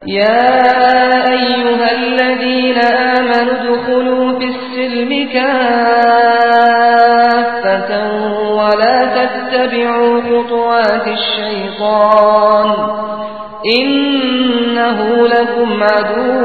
يا أيها الذين آمنوا ادخلوا في السلم كافة ولا تتبعوا خطوات الشيطان إنه لكم عدو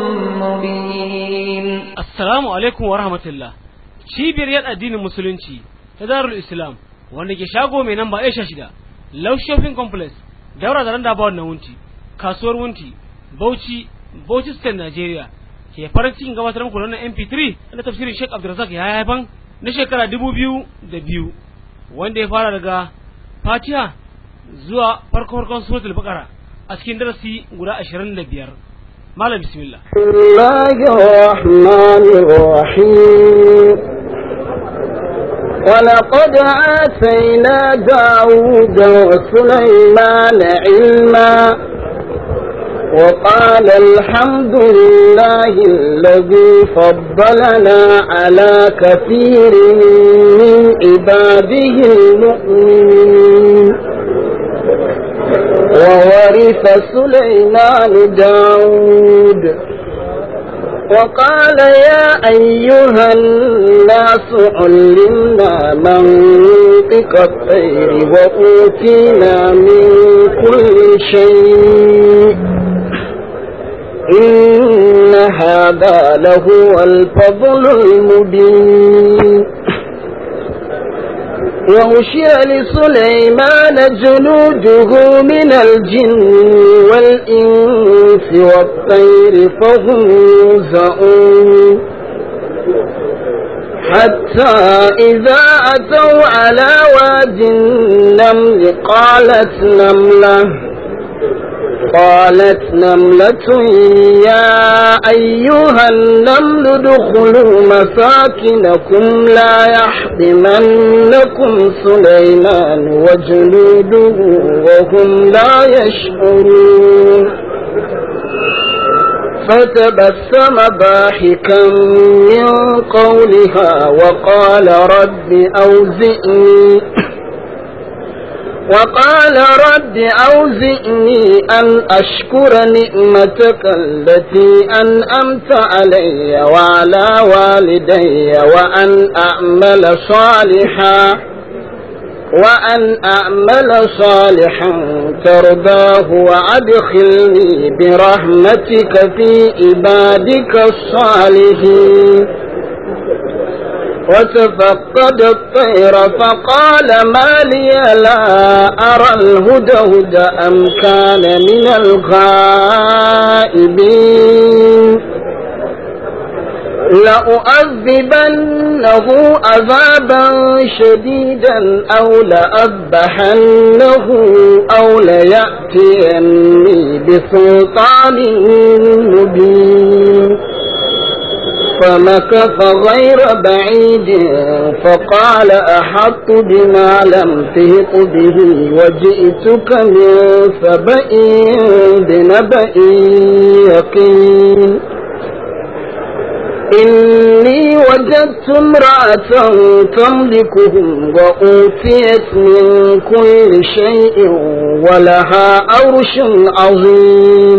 مبين Assalamu alaikum wa rahmatullah. Cibiyar yan addinin Musulunci ta Darul Islam wanda ke shago mai namba Aisha shida, Love Shopping Complex, daura da randa ba wannan wunti, kasuwar wunti, Bauchi, Bauchi State Nigeria. Ke farin cikin gabatar muku da wannan MP3 na tafsirin Sheikh Abdulrazak ya haifan na shekara dubu biyu da biyu wanda ya fara daga Fatiha zuwa farko farkon suratul Baqara a cikin darasi guda ashirin da biyar. Malam bismillah. بسم الله الرحمن الرحيم ولقد آتينا داود وسليمان علما وقال الحمد لله الذي فضلنا على كثير من عباده المؤمنين وورث سليمان داود وقال يا أيها الناس علمنا منطق الطير وأوتينا من كل شيء إن هذا لهو الفضل المبين وغشي لسليمان جنوده من الجن والإنس والطير فهم يوزعون حتى إذا أتوا على واد النمل قالت نملة قالت نملة يا أيها النمل ادخلوا مساكنكم لا يحطمنكم سليمان وجنوده وهم لا يشعرون فتبسم ضاحكا من قولها وقال رب أوزئني وقال رب أوزئني أن أشكر نعمتك التي أنأمت علي وعلى والدي وأن أعمل صالحا وأن أعمل صالحا ترضاه وأدخلني برحمتك في عبادك الصالحين وتفقد الطير فقال ما لي لا أرى الهدهد أم كان من الغائبين لأؤذبنه عذابا شديدا أو لأذبحنه أو ليأتيني بسلطان مبين فمكث غير بعيد فقال أحط بما لم تهط به وجئتك من سبأ بنبأ يقين إني وجدت امرأة تملكهم وأوتيت من كل شيء ولها أرش عظيم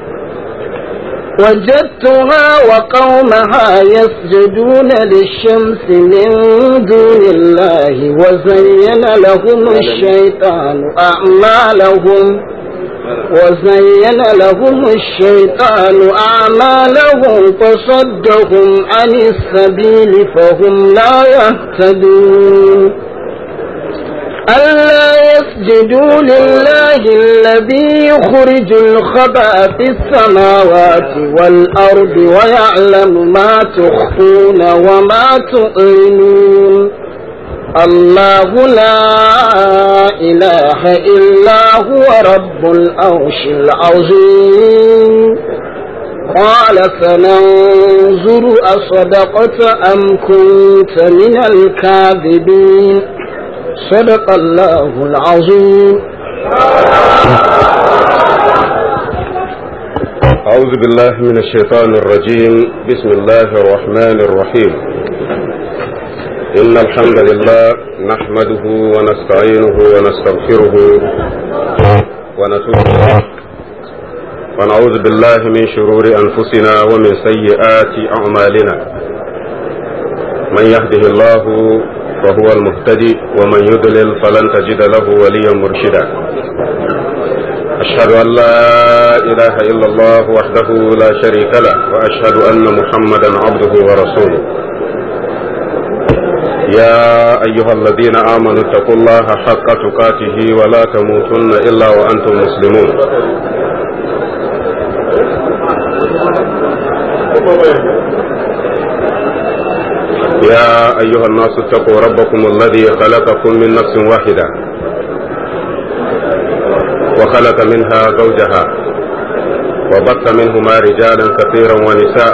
وجدتها وقومها يسجدون للشمس من دون الله وزين لهم الشيطان أعمالهم وزين لهم الشيطان أعمالهم فصدهم عن السبيل فهم لا يهتدون ألا يسجدوا لله الذي يخرج الخبأ في السماوات والأرض ويعلم ما تخفون وما تعلنون الله لا إله إلا هو رب العرش العظيم قال فننظر أصدقت أم كنت من الكاذبين صدق الله العظيم أعوذ بالله من الشيطان الرجيم بسم الله الرحمن الرحيم إن الحمد لله نحمده ونستعينه ونستغفره ونتوب إليه ونعوذ بالله من شرور أنفسنا ومن سيئات أعمالنا من يهده الله فهو المهتدي ومن يضلل فلن تجد له وليا مرشدا أشهد أن لا إله إلا الله وحده لا شريك له وأشهد أن محمدا عبده ورسوله يا أيها الذين آمنوا اتقوا الله حق تقاته ولا تموتن إلا وأنتم مسلمون يا أيها الناس اتقوا ربكم الذي خلقكم من نفس واحدة وخلق منها زوجها وبث منهما رجالا كثيرا ونساء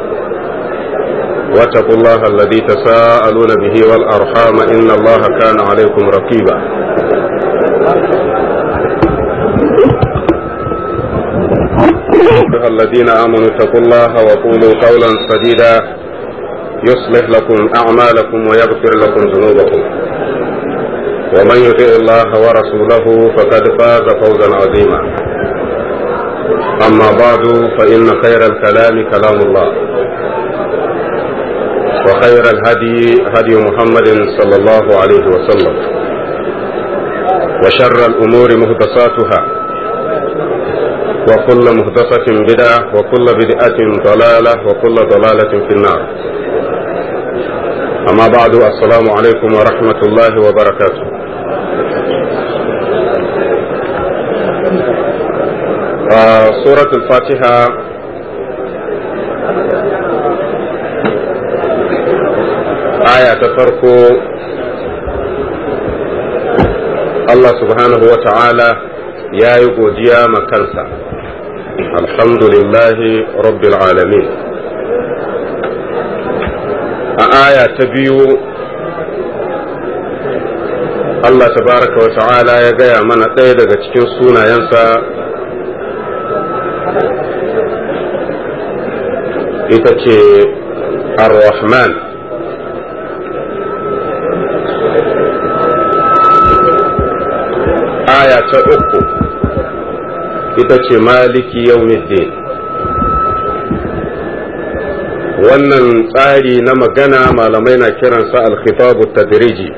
واتقوا الله الذي تساءلون به والأرحام إن الله كان عليكم رقيبا أيها الذين آمنوا اتقوا الله وقولوا قولا سديدا يصلح لكم أعمالكم ويغفر لكم ذنوبكم ومن يطع الله ورسوله فقد فاز فوزا عظيما أما بعد فإن خير الكلام كلام الله وخير الهدي هدي محمد صلى الله عليه وسلم وشر الأمور مهدساتها وكل مهدسة بدعة وكل بدعة ضلالة وكل ضلالة في النار أما بعد السلام عليكم ورحمة الله وبركاته آه سورة الفاتحة aya ta farko Allah subhanahu wa ta'ala ya yi godiya ma kansa alhamdulillahi rabbil alamin a aya ta biyu Allah tabaraka wa ta'ala ya gaya mana ɗaya daga cikin sunayensa ita ce ar-rahman aya ta uku ita ce maliki yaumiddin wannan tsari na magana malamai na kiransa alkhitabu tadriji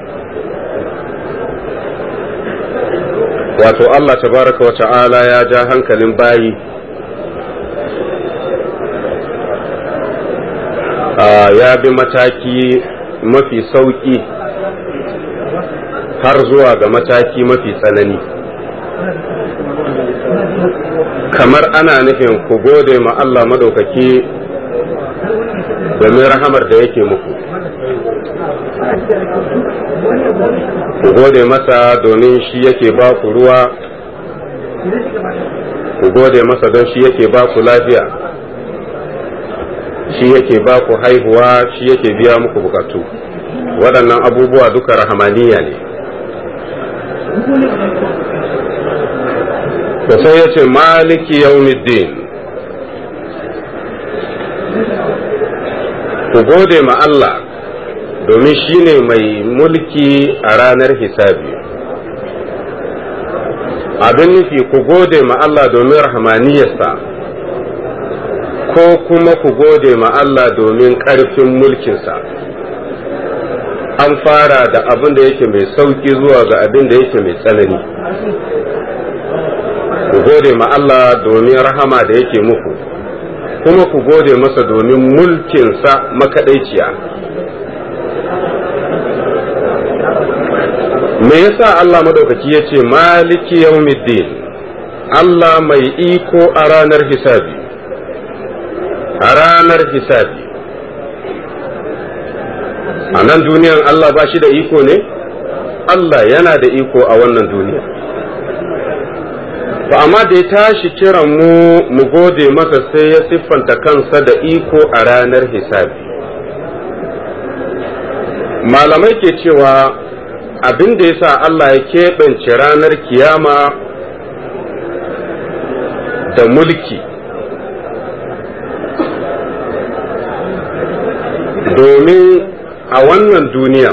wato Allah tabaraka wa ta'ala ya ja hankalin bayi ya bi mataki mafi sauki har zuwa ga mataki mafi tsanani kamar ana nufin ku gode ma Allah madaukaki domin rahamar da yake muku ku gode masa domin shi yake ba ku ruwa ku gode masa don shi yake ba ku lafiya shi yake ba ku haihuwa shi yake biya muku bukatu waɗannan abubuwa duka rahamaniya ne da sai ya ce maliki yaumiddin ku gode ma Allah domin shi ne mai mulki a ranar hisabi abin nufi ku gode ma Allah domin rahmaniyarsa ko kuma ku gode ma Allah domin ƙarfin mulkinsa an fara da abin da yake mai sauki zuwa ga abin da yake mai tsanani ku gode ma Allah domin rahama da yake muku kuma ku gode masa domin mulkinsa makaɗaiciya me yasa Allah madaukaki ya ce maliki yaumiddin Allah mai iko a ranar hisabi a ranar hisabi a nan duniyan Allah ba shi da iko ne Allah yana da iko a wannan duniya ba amma da ya tashi kiran mu mu gode masa sai ya siffanta kansa da iko a ranar hisabi malamai ke cewa abin da ya sa Allah ya keɓance ranar kiyama da mulki domin a wannan duniya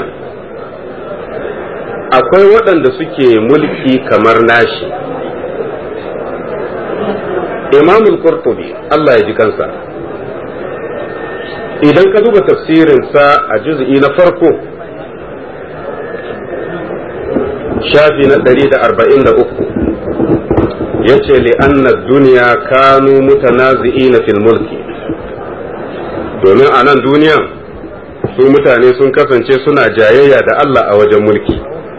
akwai waɗanda suke mulki kamar nashi imamul qurtubi Allah ya ji kansa idan ka duba tafsirinsa a juz'i na farko shafi na 143 ya ce li'anna duniya kanu mutanazi'ina fil mulki domin a nan duniyan su mutane sun kasance suna jayayya da Allah a wajen mulki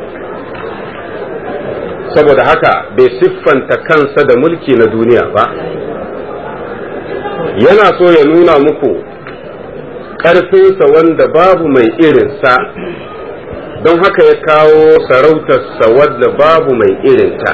saboda haka bai siffanta kansa da mulki na duniya ba yana so ya nuna muku ƙarfinsa wanda babu mai irinsa don haka ya kawo sarautarsa wadda babu mai irinta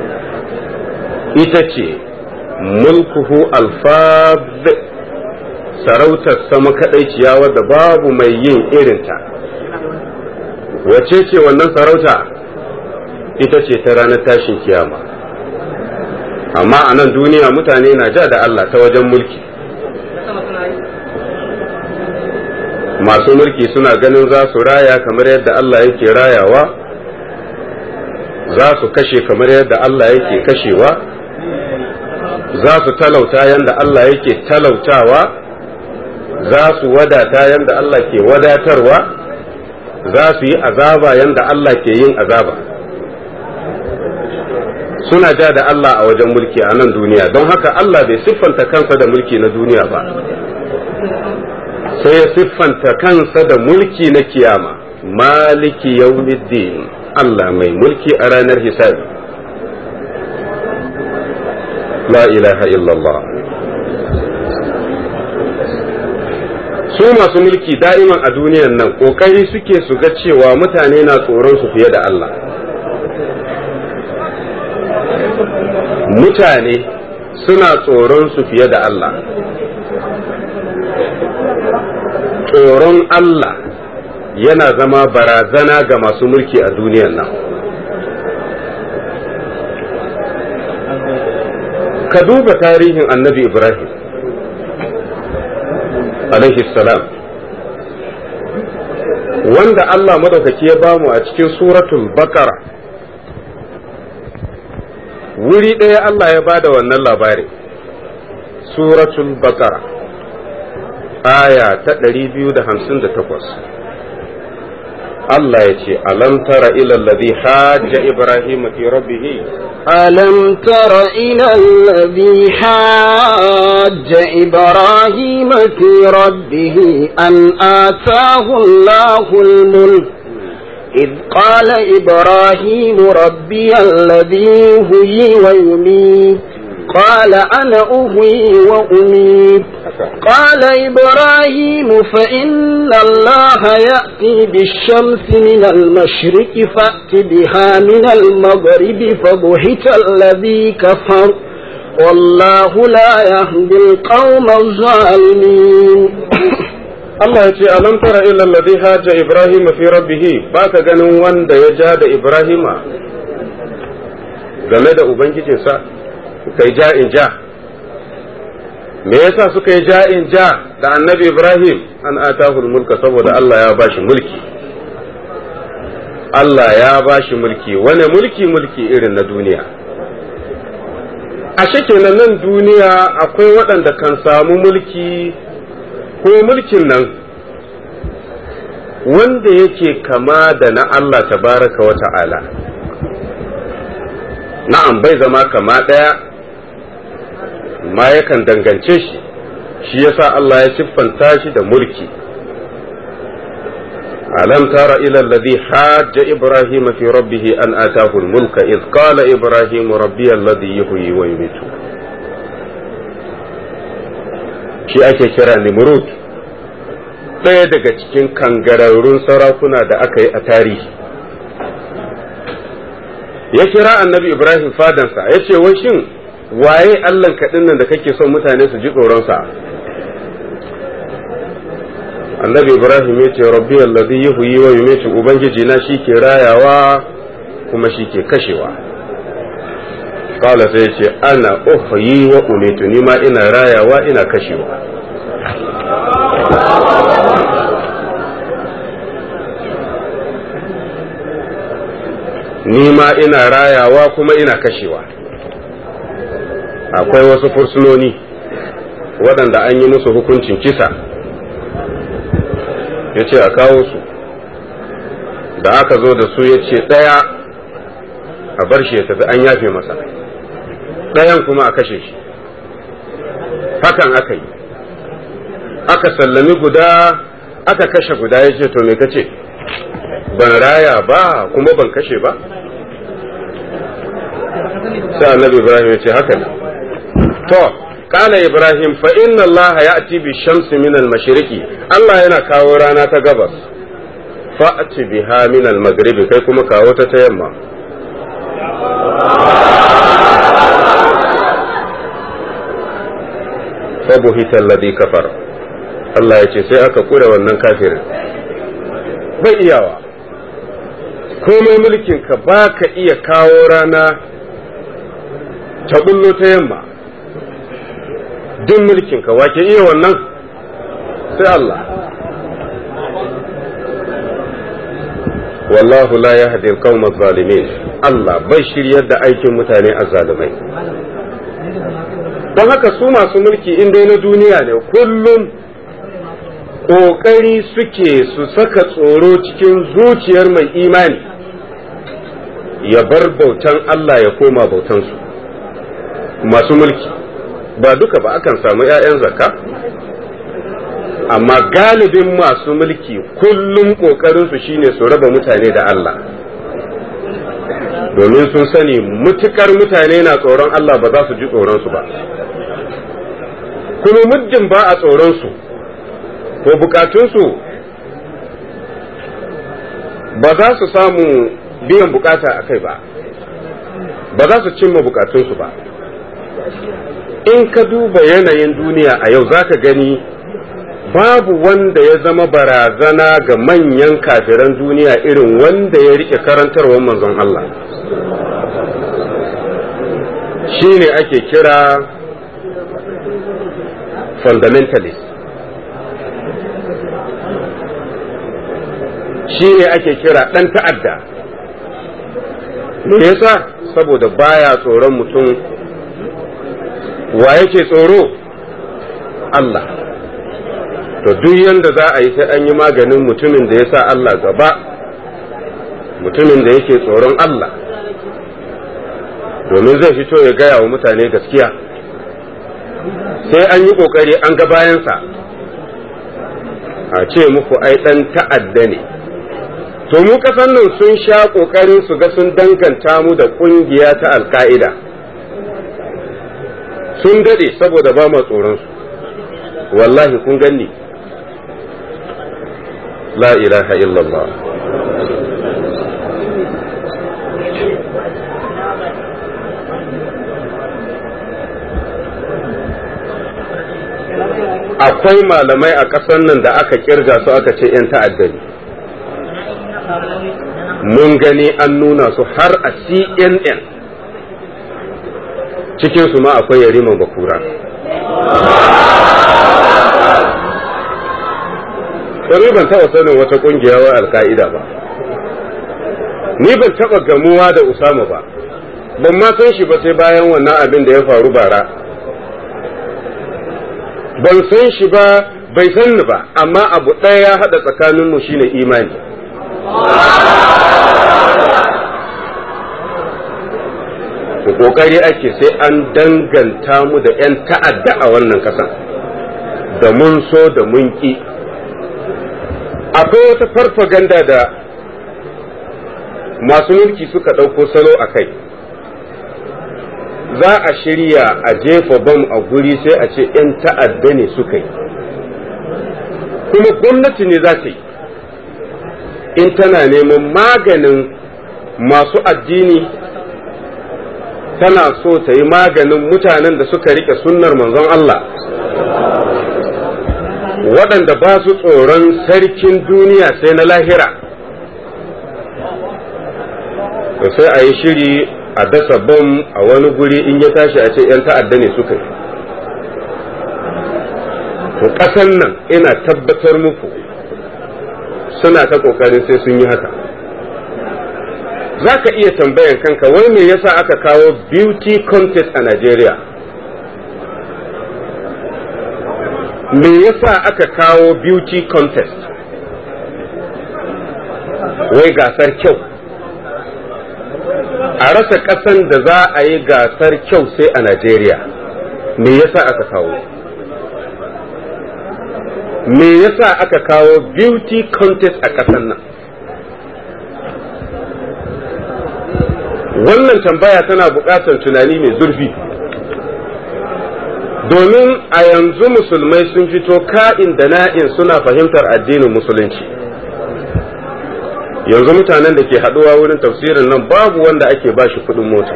ita ce mulkuhu alfaz sarautarsa makaɗaiciya wadda babu mai yin irinta wace ce wannan sarauta ita ce ta ranar tashin kiyama amma a nan duniya mutane na ja da Allah ta wajen mulki masu mulki suna ganin za su raya kamar yadda Allah yake rayawa za su kashe kamar yadda Allah yake kashewa za su talauta yadda Allah yake talautawa za su wadata yadda Allah ke wadatarwa za su yi azaba yadda Allah ke yin azaba suna ja da Allah a wajen mulki a nan duniya don haka Allah bai siffanta kansa da mulki na duniya ba sai ya siffanta kansa da mulki na kiyama maliki yawmiddin Allah mai mulki a ranar hisabi la ilaha illallah su masu mulki da'iman a duniyan nan kokari suke su ga cewa mutane na tsoron su fiye da Allah mutane suna tsoron su fiye da Allah tsoron Allah yana zama barazana ga masu mulki a duniyan nan ka duba tarihin annabi Ibrahim alaihi salam wanda Allah madaukaki ya bamu a cikin suratul baqara wuri ɗaya Allah ya bada wannan labari suratul baqara aya ta 258 Allah ya ce alam tara ila alladhi hajja ibrahim fi rabbih ألم تر إلى الذي حاج إبراهيم في ربه أن آتاه الله الملك إذ قال إبراهيم ربي الذي هي ويميت قال أنا أهوي وأميت قال إبراهيم فإن الله يأتي بالشمس من المشرق فأت بها من المغرب فبهت الذي كفر والله لا يهدي القوم الظالمين Allah ya ce alam tara ila alladhi haja ibrahim fi rabbih baka ganin wanda ya ja da ibrahima game da ubangijinsa suka yi ja'in ja me yasa suka yi ja'in ja da annabi ibrahim an atahul mulka saboda Allah ya bashi mulki Allah ya bashi mulki wane mulki mulki irin na duniya ashe kenan nan duniya akwai waɗanda kan samu mulki ko mulkin nan wanda yake kama da na Allah tabaraka wa ta'ala na'am bai zama kama ɗaya ma yakan dangance shi shi yasa Allah ya siffanta shi da mulki alam tara ila alladhi hajja ibrahim fi rabbih an atahu al-mulka id qala ibrahim rabbi alladhi yuhyi wa yumiitu shi ake kira nimrud ɗaya daga cikin kangararrun sarakuna da aka yi a tarihi ya kira annabi ibrahim fadansa ya ce wai shin waye allan kaɗin nan da kake son mutane su ji tsoronsa annabi ibrahim ya ce rabbi allazi yuhyi wa yumiitu ubangiji na shi ke rayawa kuma shi ke kashewa kala sai ya ce ana uhyi wa umitu ni ma ina rayawa ina kashewa ni ma ina rayawa kuma ina kashewa akwai wasu fursunoni waɗanda an yi musu hukuncin kisa ya ce a kawo su da aka zo da su ya ce ɗaya a bar shi ya tafi an yafe masa ɗayan kuma a kashe shi hakan aka yi aka sallami guda aka kashe guda ya ce to me kace ban raya ba kuma ban kashe ba sai annabi ibrahim ya ce haka ne to قال إبراهيم فإن الله يأتي بالشمس من المشرق الله yana kawo rana ta gabas fa'ati biha min al-maghribi kai kuma kawo ta ta yamma fabuhita alladhi kafar Allah ya ce sai aka kure wannan kafirin bai iyawa komai mulkin ka ba ka iya kawo rana ta bullo ta yamma duk mulkin ka wake iya wannan sai Allah wallahu la yahdi al-qawm zalimin Allah bai shiryar da aikin mutane azzalumai don haka su masu mulki in dai na duniya ne kullum ƙoƙari suke su saka tsoro cikin zuciyar mai imani ya bar bautan Allah ya koma bautansu masu mulki ba duka ba akan samu 'ya'yan zakka amma galibin masu mulki kullum ƙoƙarinsu shine su raba mutane da Allah domin sun sani mutukar mutane na tsoron Allah ba za su ji tsoronsu ba kuma muddin ba a tsoronsu to bukatunsu ba za su samu biyan bukata a kai ba ba za su cimma bukatunsu ba in ka duba yanayin duniya a yau za ka gani babu wanda ya zama barazana ga manyan kafiran duniya irin wanda ya rike karantarwar manzon Allah shi ne ake kira fundamentalist shi ne ake kira ɗan ta'adda me yasa saboda baya tsoron mutum wa yake tsoro Allah to duk yanda za a yi sai an yi maganin mutumin da ya sa Allah gaba mutumin da yake tsoron Allah domin zai fito ya gaya wa mutane gaskiya sai an yi ƙoƙari an ga bayansa a ce muku ai ɗan ta'adda ne to mu ƙasar nan sun sha ƙoƙarin su ga sun danganta mu da ƙungiya ta alka'ida sun daɗe saboda ba ma tsoronsu wallahi kun ganni la ilaha illallah akwai malamai a ƙasar nan da aka kirga su aka ce 'yan ta'addani mun gani an nuna su har a cnn cikinsu ma akwai yariman bakura ni ban taɓa sanin wata ƙungiya wa alka'ida ba ni ban taɓa gamuwa da usama ba ban ma san shi ba sai bayan wannan abin da ya faru bara ban san shi ba bai san ni ba amma abu ɗaya ya haɗa tsakaninmu shine imani ku ƙoƙari ake sai an danganta mu da 'yan ta'adda a wannan ƙasan da mun so da mun ƙi akwai wata farfaganda da masu mulki suka ɗauko salo a kai za a shirya a jefa bam a guri sai a ce 'yan ta'adda ne suka yi kuma gwamnati ne za ta yi in tana neman maganin masu addini tana so ta yi maganin mutanen da suka rike sunnar manzon Allah waɗanda ba su tsoron sarkin duniya sai na lahira sai a yi shiri a dasa bom a wani guri in ya tashi a ce 'yan ta'adda ne suka yi to ƙasan nan ina tabbatar muku suna ta ƙoƙarin sai sun yi haka za ka iya tambayan kanka wai me yasa aka kawo beauty contest a Najeriya me yasa aka kawo beauty contest wai gasar kyau a rasa ƙasan da za a yi gasar kyau sai a Najeriya me yasa aka kawo me yasa aka kawo beauty contest a ƙasan nan wannan tambaya tana buƙatar tunani mai zurfi domin a yanzu musulmai sun fito ka'in da na'in suna fahimtar addinin musulunci yanzu mutanen da ke haɗuwa wurin tafsirin nan babu wanda ake ba shi kuɗin mota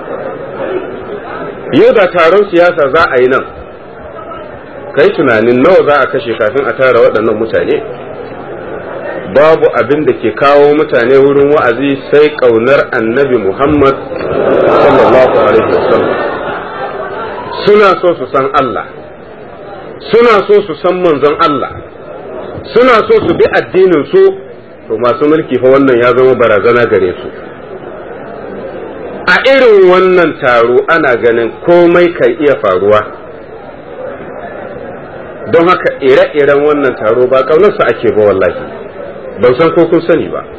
yau da taron siyasa za a yi nan kai tunanin nawa za a kashe kafin a tara waɗannan mutane babu abin da ke kawo mutane wurin wa'azi sai ƙaunar annabi muhammad sallallahu alaihi wasallam suna so su san Allah suna so su san manzon Allah suna so su bi addinin su to masu mulki fa wannan ya zama barazana gare su a irin wannan taro ana ganin komai kan iya faruwa don haka ire-iren wannan taro ba ƙaunarsa ake ba wallahi ban san ko kun sani ba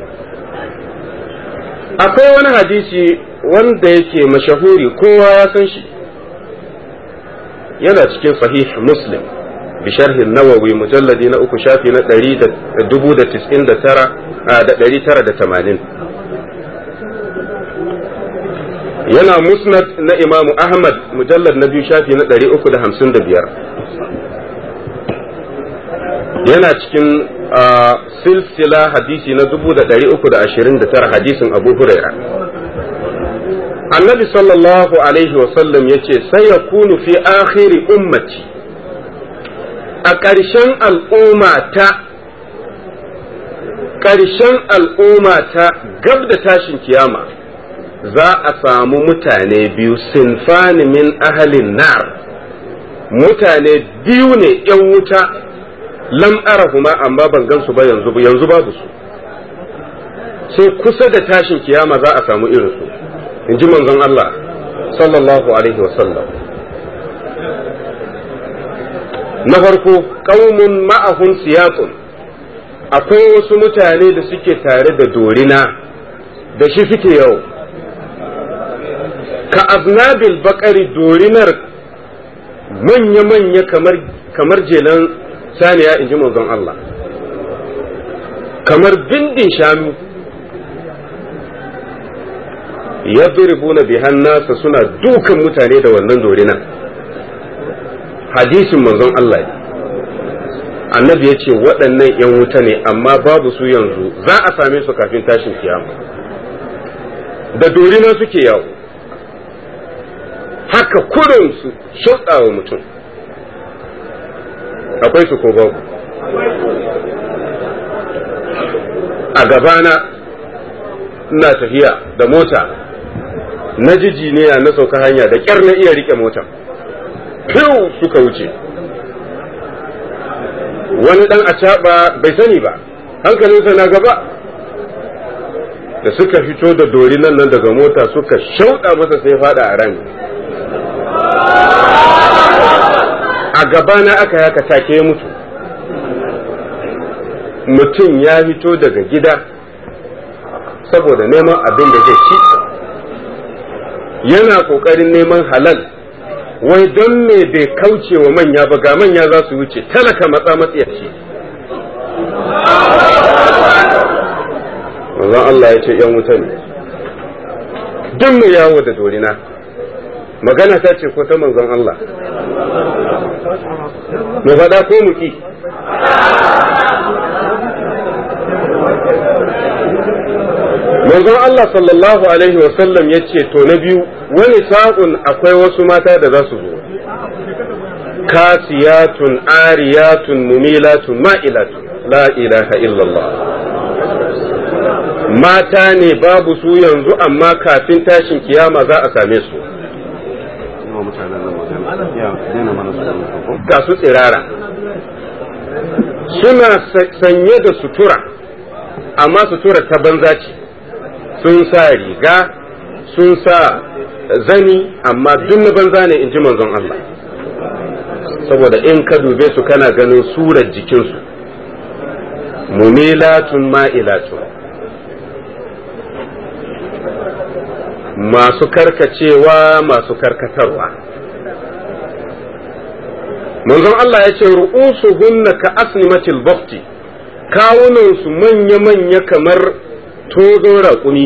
akwai wani hadisi wanda yake mashahuri kowa ya san shi yana cikin sahih muslim bi sharhin nawawi mujalladi na uku shafi na ɗari da dubu da tis'in da tara da ɗari tara da tamanin yana musnad na imamu ahmad mujallad na biyu shafi na ɗari uku da hamsin da biyar yana cikin silsila hadisi na dubu da ɗari uku da ashirin da tara hadisin abu huraira annabi sallallahu alaihi wasallam ya ce sai ya kunu fi akhiri ummati a ƙarshen al'umma ta ƙarshen al'umma ta gab da tashin kiyama za a samu mutane biyu sinfani min ahalin nar mutane biyu ne ‘yan wuta lam arahuma amma ban gansu ba yanzu yanzu babu su sai kusa da tashin kiyama za a samu irinsu in ji manzon Allah sallallahu alaihi wasallam na farko ƙaumun ma'ahun siyaqun akwai wasu mutane da suke tare da dorina da shi suke yau ka aznabil bakari dorinar manya-manya kamar kamar jelan saniya in ji manzon Allah kamar bindin shanu yadribuna bihan nasa suna dukan mutane da wannan dorina hadisin manzon Allah ne annabi ya ce waɗannan 'yan wuta ne amma babu su yanzu za a same su kafin tashin kiyama da dorina suke yawo haka kurin su wa mutum akwai su ko babu a gabana ina tafiya da mota na jiji ne na sauka hanya da ƙyar na iya rike motar fiw suka wuce wani dan acaɓa bai sani ba hankalinsa na gaba da suka fito da dori nan nan daga mota suka shauɗa masa sai fada a rami a gabana aka yaka take ya mutu mutum ya fito daga gida saboda neman abin da zai ci yana ƙoƙarin neman halal wai don me bai kauce wa manya ba ga manya za su wuce talaka matsa matsiyaci manzon Allah ya ce ‘yan wuta ne duk mai yawo da dorina magana ta ce ko ta manzon Allah mu faɗa ko mu ki manzon Allah sallallahu alaihi wasallam ya ce to na biyu wani sa'un akwai wasu mata da za su zo kasiyatun ariyatun mumilatun ma'ilatun la ilaha illallah mata ne babu su yanzu amma kafin tashin kiyama za a same su ga su tsirara suna sanye da sutura amma sutura ta banza ce sun sa riga sun sa zani amma duk na banza ne in ji manzon Allah saboda in ka dube su kana ganin surar jikinsu mumilatun ma'ilatun masu karkacewa masu karkatarwa manzon Allah ya ce ru'usu hunna ka asnimatil bafti kawunansu manya-manya kamar tozon raƙumi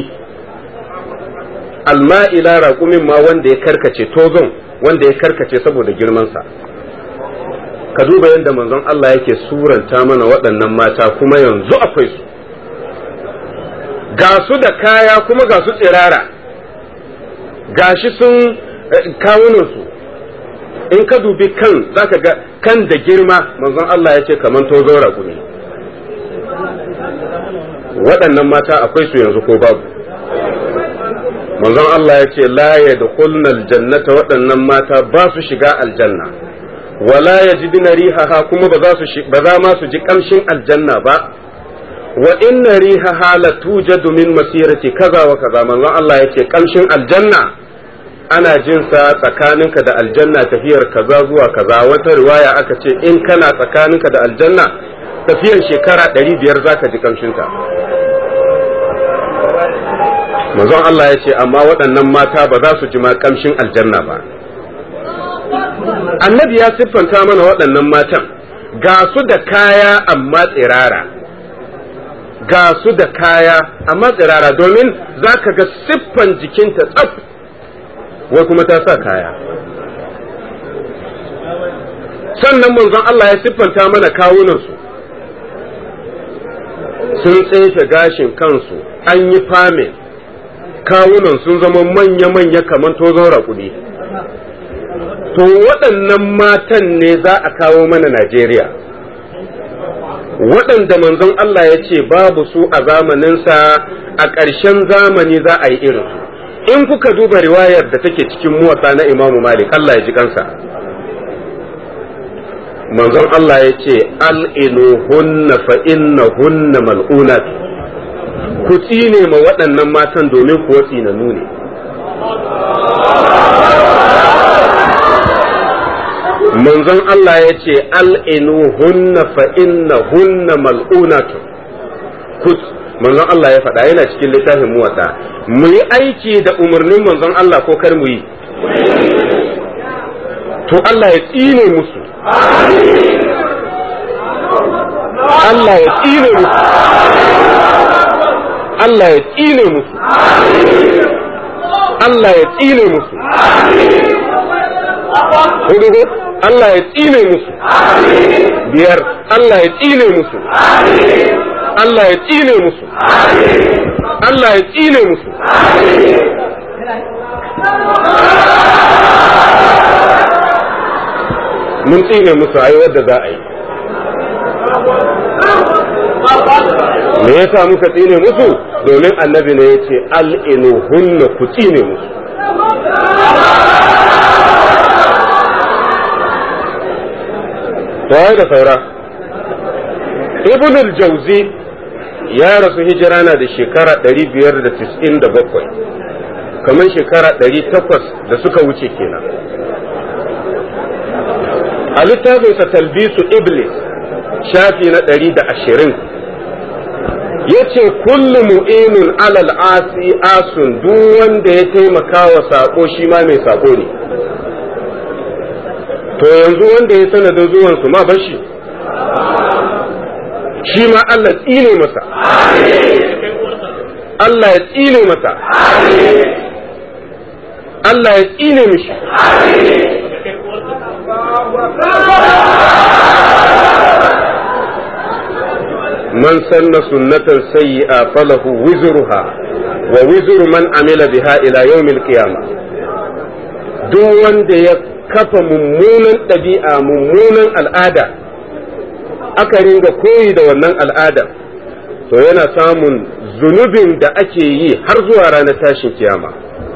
alma'ila raƙumin ma wanda ya karkace tozon wanda ya karkace saboda girmansa ka duba yadda manzon Allah yake suranta mana waɗannan mata kuma yanzu akwai su ga su da kaya kuma ga su tsirara gashi sun kawunansu in ka dubi kan zaka ga kan da girma manzon Allah ya ce kamar tozon raƙumi waɗannan mata akwai su yanzu ko babu manzon Allah ya ce la yadkhulna aljannata waɗannan mata ba su shiga aljanna wala yajiduna rihaha kuma ba za su ba za ma su ji kamshin aljanna ba wa inna rihaha la tujadu min masirati kaza wa kaza manzon Allah ya ce kamshin aljanna ana jin sa tsakaninka da aljanna tafiyar kaza zuwa kaza wata riwaya aka ce in kana tsakaninka da aljanna tafiyar shekara ɗari biyar zaka ji kamshinta manzon Allah ya ce amma waɗannan mata ba za su ji ma kamshin aljanna ba annabi ya siffanta mana waɗannan matan ga su da kaya amma tsirara ga su da kaya amma tsirara domin za ka ga siffan jikinta tsaf wai kuma ta sa kaya sannan manzon Allah ya siffanta mana kawunansu sun tsefe gashin kansu an yi famin kawunan sun zama manya-manya kamar tozon raƙudi to waɗannan matan ne za a kawo mana Najeriya waɗanda manzon Allah ya ce babu su a zamaninsa a ƙarshen zamani za a yi irin in kuka duba riwayar da take cikin muwatsa na imamu malik Allah ya ji kansa manzon Allah ya ce al'inu hunna fa inna hunna mal'unat ku tsine ma waɗannan matan domin kuwa tsinanu ne manzon Allah ya ce al'inu hunna fa inna hunna mal'unatu manzon Allah ya faɗa yana cikin littafin muwatsa mu yi aiki da umarnin manzon Allah ko kar mu yi to Allah ya tsine musu Allah ya tsine musu Allah ya tsine musu Allah ya tsine musu hudu Allah ya tsine musu biyar Allah ya tsine musu Allah ya tsine musu Allah ya tsine musu mun tsine musu ai wadda za a yi me yasa muka tsine musu domin annabi ne ya ce al'inu hunna ku tsine musu to da saura ibn al-jauzi ya rasu hijira na da shekara 597 kamar shekara 800 da suka wuce kenan a littafinsa talbisu iblis shafi na 120 ya ce kullu mu'inun alal asi asun duk wanda ya taimaka wa sako shi ma mai sako ne to yanzu wanda ya sanadin zuwansu ma bashi shi ma Allah tsine masa Allah ya tsine masa Allah ya tsine mishi من سن سنة سيئة فله وزرها ووزر من عمل بها إلى يوم القيامة duk wanda ya kafa mummunan ɗabi'a mummunan al'ada aka ringa koyi da wannan al'ada to yana samun zunubin da ake yi har zuwa ranar tashin kiyama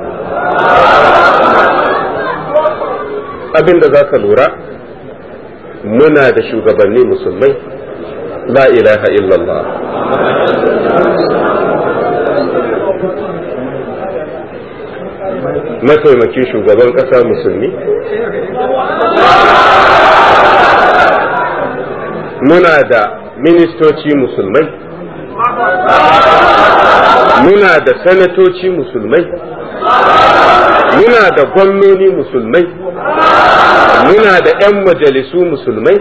abin da za ka lura muna da shugabanni musulmai la ilaha illallah mataimakin shugaban ƙasa musulmi muna da ministoci musulmai muna da sanatoci musulmai muna da gwamnoni musulmai muna da 'yan majalisu musulmai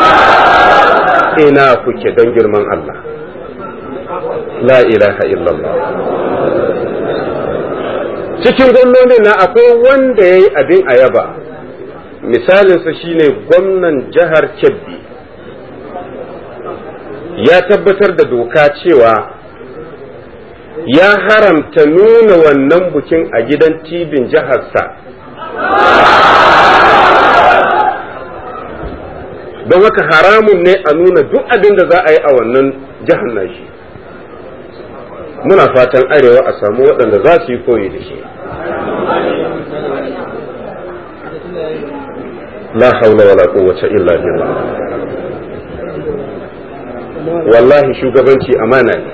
ina kuke don girman Allah la ilaha illallah cikin gwamnonin na akwai wanda ya yi abin a yaba misalinsa shine gwamnan jihar kebbi ya tabbatar da doka cewa ya haramta nuna wannan bukin a gidan tibin jiharsa don haka haramun ne a nuna duk abin da za a yi a wannan jihar nashi muna fatan arewa a samu waɗanda za su yi koyi da shi la haula wala quwwata illa billah wallahi shugabanci amana ne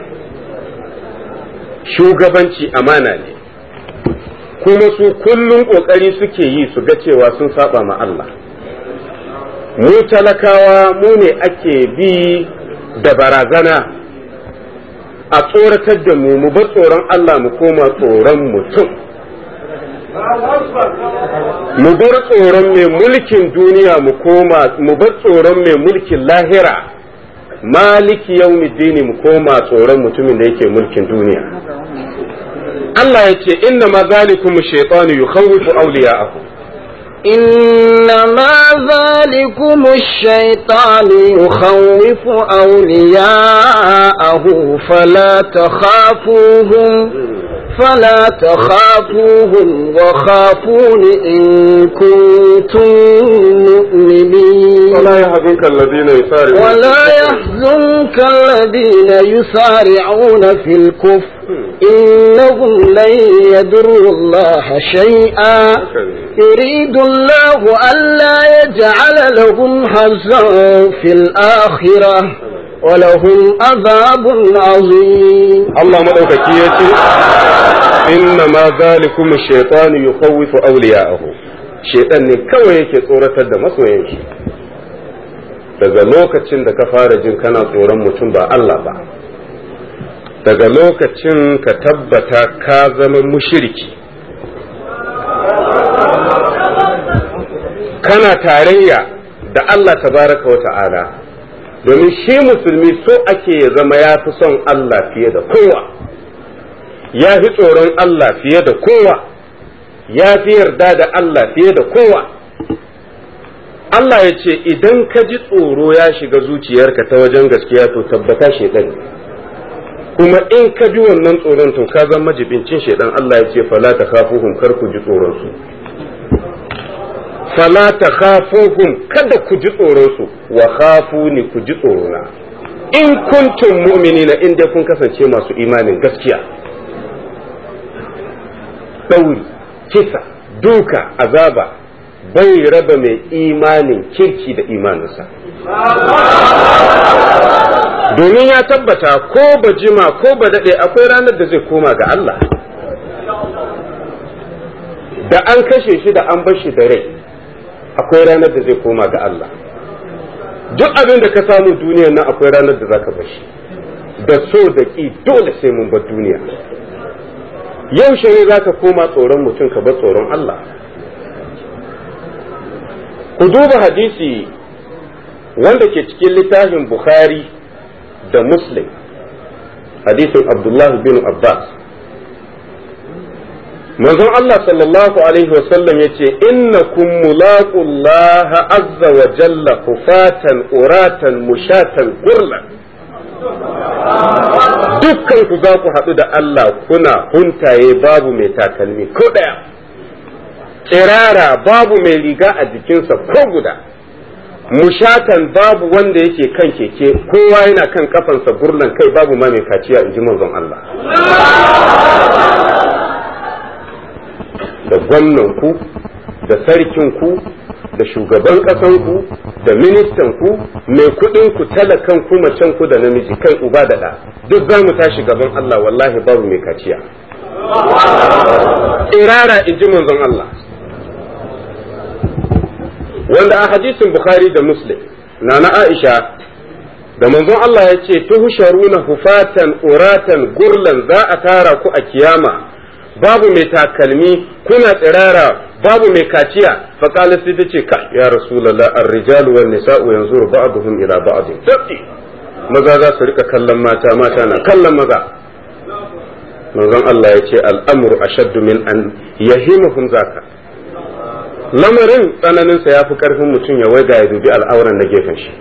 shugabanci amana ne kuma su kullum kokari suke yi su ga cewa sun saba ma Allah mu talakawa mu ne ake bi da barazana a tsoratar da mu mu bar tsoron Allah mu koma tsoron mutum mu bar tsoron mai mulkin duniya mu koma mu bar tsoron mai mulkin lahira maliki yaumiddini mu koma tsoron mutumin da yake mulkin duniya Allah ya ce inna ma zalikum shaytanu yukhawwifu awliya'ahu إنما ذلكم الشيطان يخوف أولياءه فلا تخافوهم فلا تخافوهم وخافون إن كنتم مؤمنين ولا يحزنك الذين يسارعون ولا يحزنك الذين يسارعون في الكفر إنهم لن يضروا الله شيئا يريد الله ألا يجعل لهم حظا في الآخرة ولهم عذاب عظيم Allah madaukaki ya ce inna ma zalikum shaytanu yukhawwifu awliya'ahu shaytan ne kawai yake tsoratar da masoyan shi daga lokacin da ka fara jin kana tsoron mutum ba Allah ba daga lokacin ka tabbata ka zama mushiriki kana tarayya da Allah tabaraka wa ta'ala domin shi musulmi so ake ya zama ya fi son Allah fiye da kowa ya fi tsoron Allah fiye da kowa ya fi yarda da Allah fiye da kowa Allah ya ce idan ka ji tsoro ya shiga zuciyarka ta wajen gaskiya to tabbata shaidan kuma in ka bi wannan tsoron to ka zama majibincin shaidan Allah ya ce fala ta kafuhum kar ku ji tsoron su fala ta khafuhum kada ku ji tsoron su wa khafuni ku ji tsorona in kuntum mu'minina in dai kun kasance masu imanin gaskiya ɗauri kisa duka azaba bai raba mai imanin kirki da imaninsa domin ya tabbata ko ba jima ko ba daɗe akwai ranar da zai koma ga Allah da an kashe shi da an bar shi da rai akwai ranar da zai koma ga Allah duk abin da ka samu duniyar nan akwai ranar da zaka bar shi da so da ƙi dole sai mun bar duniya yaushe ne zaka koma tsoron mutum ka bar tsoron Allah ku duba hadisi wanda ke cikin littafin Bukhari da Muslim hadisin Abdullah bin Abbas manzon Allah sallallahu alaihi wasallam ya ce innakum mulaqullah azza wa jalla kufatan uratan mushatan gurlan dukkan ku za ku haɗu da Allah kuna huntaye babu mai takalmi ko ɗaya tsirara babu mai riga a jikinsa ko guda mushatan babu wanda yake kan keke kowa yana kan kafansa gurlan kai babu ma mai kaciya in ji manzon Allah da gwamnanku da sarkinku da shugaban ƙasanku da ministanku mai kuɗinku talakanku macenku da namiji kai uba da ɗa duk za mu tashi gaban Allah wallahi babu mai kaciya irara in ji manzon Allah wanda a hadisin Bukhari da Muslim na na Aisha da manzon Allah ya ce tuhsharuna hufatan uratan gurlan za a tara ku a kiyama babu mai takalmi kuna tsirara babu mai kaciya fa qala sai tace ka ya rasulullah ar-rijalu wan nisa'u yanzuru ba'duhum ila ba'd tabi maza za su rika kallon mata mata na kallon maza manzon Allah ya ce al'amru ashaddu min an yahimuhum zaka lamarin tsananinsa ya fi ƙarfin mutum ya waiga ya dubi al'auran na gefen shi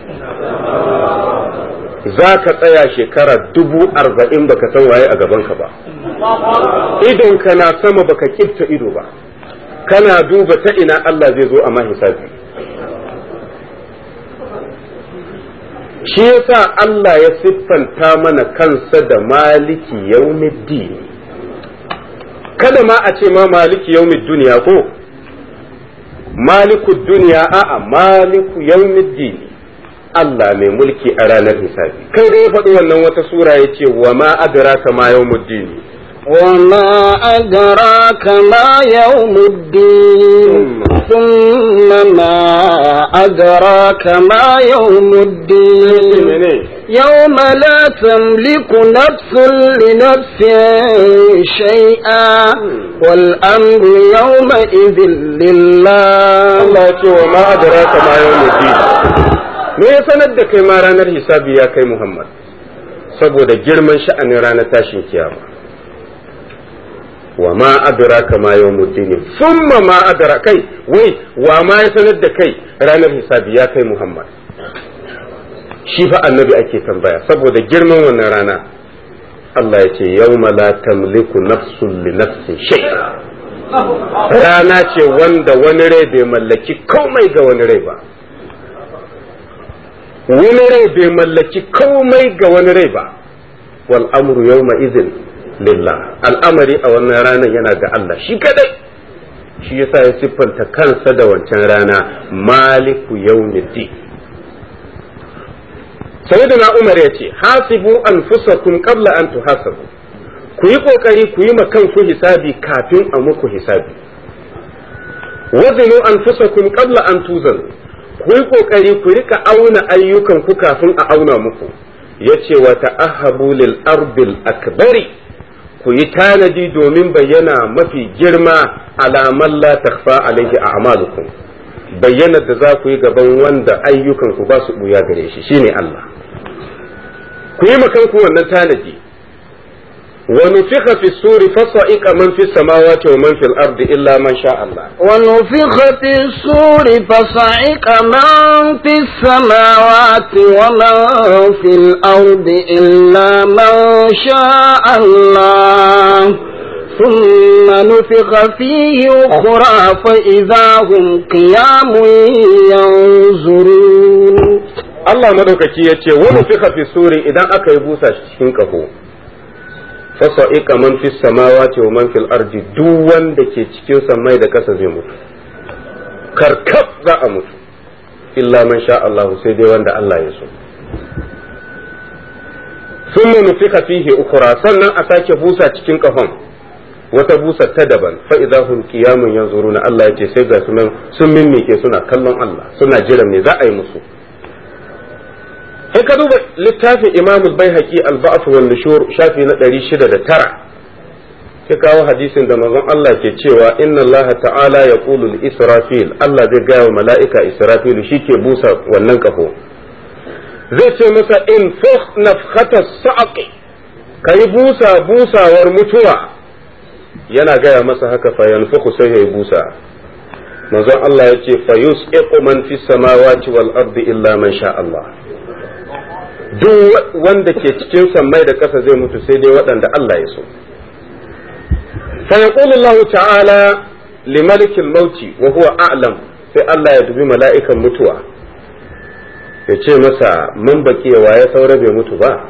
za ka tsaya shekara dubu arba'in baka san waye a gabanka ba idonka na sama baka kifta ido ba kana duba ta ina Allah zai zo a hisabi shi yasa Allah ya siffanta mana kansa da maliki yaumiddin kada ma a ce ma maliki yaumid duniya ko maliku duniya a'a maliku yawmiddin Allah mai mulki a ranar hisabi kai da ya faɗi wannan wata sura ya ce wa ma adraka ma yawmuddin وما أدراك ما يوم الدين ثم ما أدراك ما يوم الدين يوم لا تملك نفس لنفس شيئا والأمر يومئذ لله Allah ce wa ma adraka ma yawmuddin me ya sanar da kai ma ranar hisabi ya kai Muhammad saboda girman sha'anin ranar tashin kiyama wa ma adraka ma yawmuddin thumma ma adraka kai wai wa ma ya sanar da kai ranar hisabi ya kai Muhammad shi fa annabi ake tambaya saboda girman wannan rana Allah ya ce yawma la tamliku nafsun li nafsin shay'a rana ce wanda wani rai bai mallaki komai ga wani rai ba wani rai bai mallaki komai ga wani rai ba wal amru yawma idhin lillah al'amari a wannan ranar yana ga Allah shi kadai shi yasa ya siffanta kansa da wancan rana maliku yawmiddin sayyidina umar ya ce hasibu anfusakum qabla an tuhasabu ku yi kokari ku yi ma kanku hisabi kafin a muku hisabi wazinu anfusakum qabla an tuzanu ku yi kokari ku rika auna ayyukan ku kafin a auna muku yace wa ta'ahabu lil arbil akbari ku yi tanadi domin bayyana mafi girma alaman la takfa alaihi a'malukum bayyana da za ku yi gaban wanda ayyukan ku ba su buya gare shi shine Allah ku yi makanku wannan tanadi ونفخ في السور فصعق من في السماوات ومن في الأرض إلا من شاء الله ونفخ في السور فصعق من في السماوات ومن في الأرض إلا من شاء الله ثم نفخ فيه أخرى فإذا هم قيام ينظرون الله مدوكaki yace wani fika fi suri idan aka yi busa cikin kaho fasa'iqa man fis samawati wa man fil ardi duk wanda ke cikin samai da kasa zai mutu karkab za a mutu illa man sha Allah sai dai wanda Allah ya so thumma nufika fihi ukhra sannan a sake busa cikin kafan wata busa ta daban fa idza hum qiyamun yanzuruna Allah yace sai ga sunan sun mimmike suna kallon Allah suna jiran me za a yi musu in ka duba littafin imam al-baihaqi al-ba'th wal nushur shafi na 609 ya kawo hadisin da manzon Allah ke cewa inna Allah ta'ala ya qulu israfil Allah zai gaya wa mala'ika israfil ke busa wannan kafo zai ce masa in fukh nafkhata sa'aqi kai busa busawar mutuwa yana gaya masa haka fa yanfukhu sai ya busa manzon Allah ya ce fa yus'iqu man fis samawati wal ardi illa man sha Allah duk wanda ke cikin sammai da ƙasa zai mutu sai dai waɗanda Allah ya so. فيقول الله تعالى لملك الموت وهو أعلم sai Allah ya dubi mala'ikan mutuwa ya ce masa mun baki wa ya saura bai mutu ba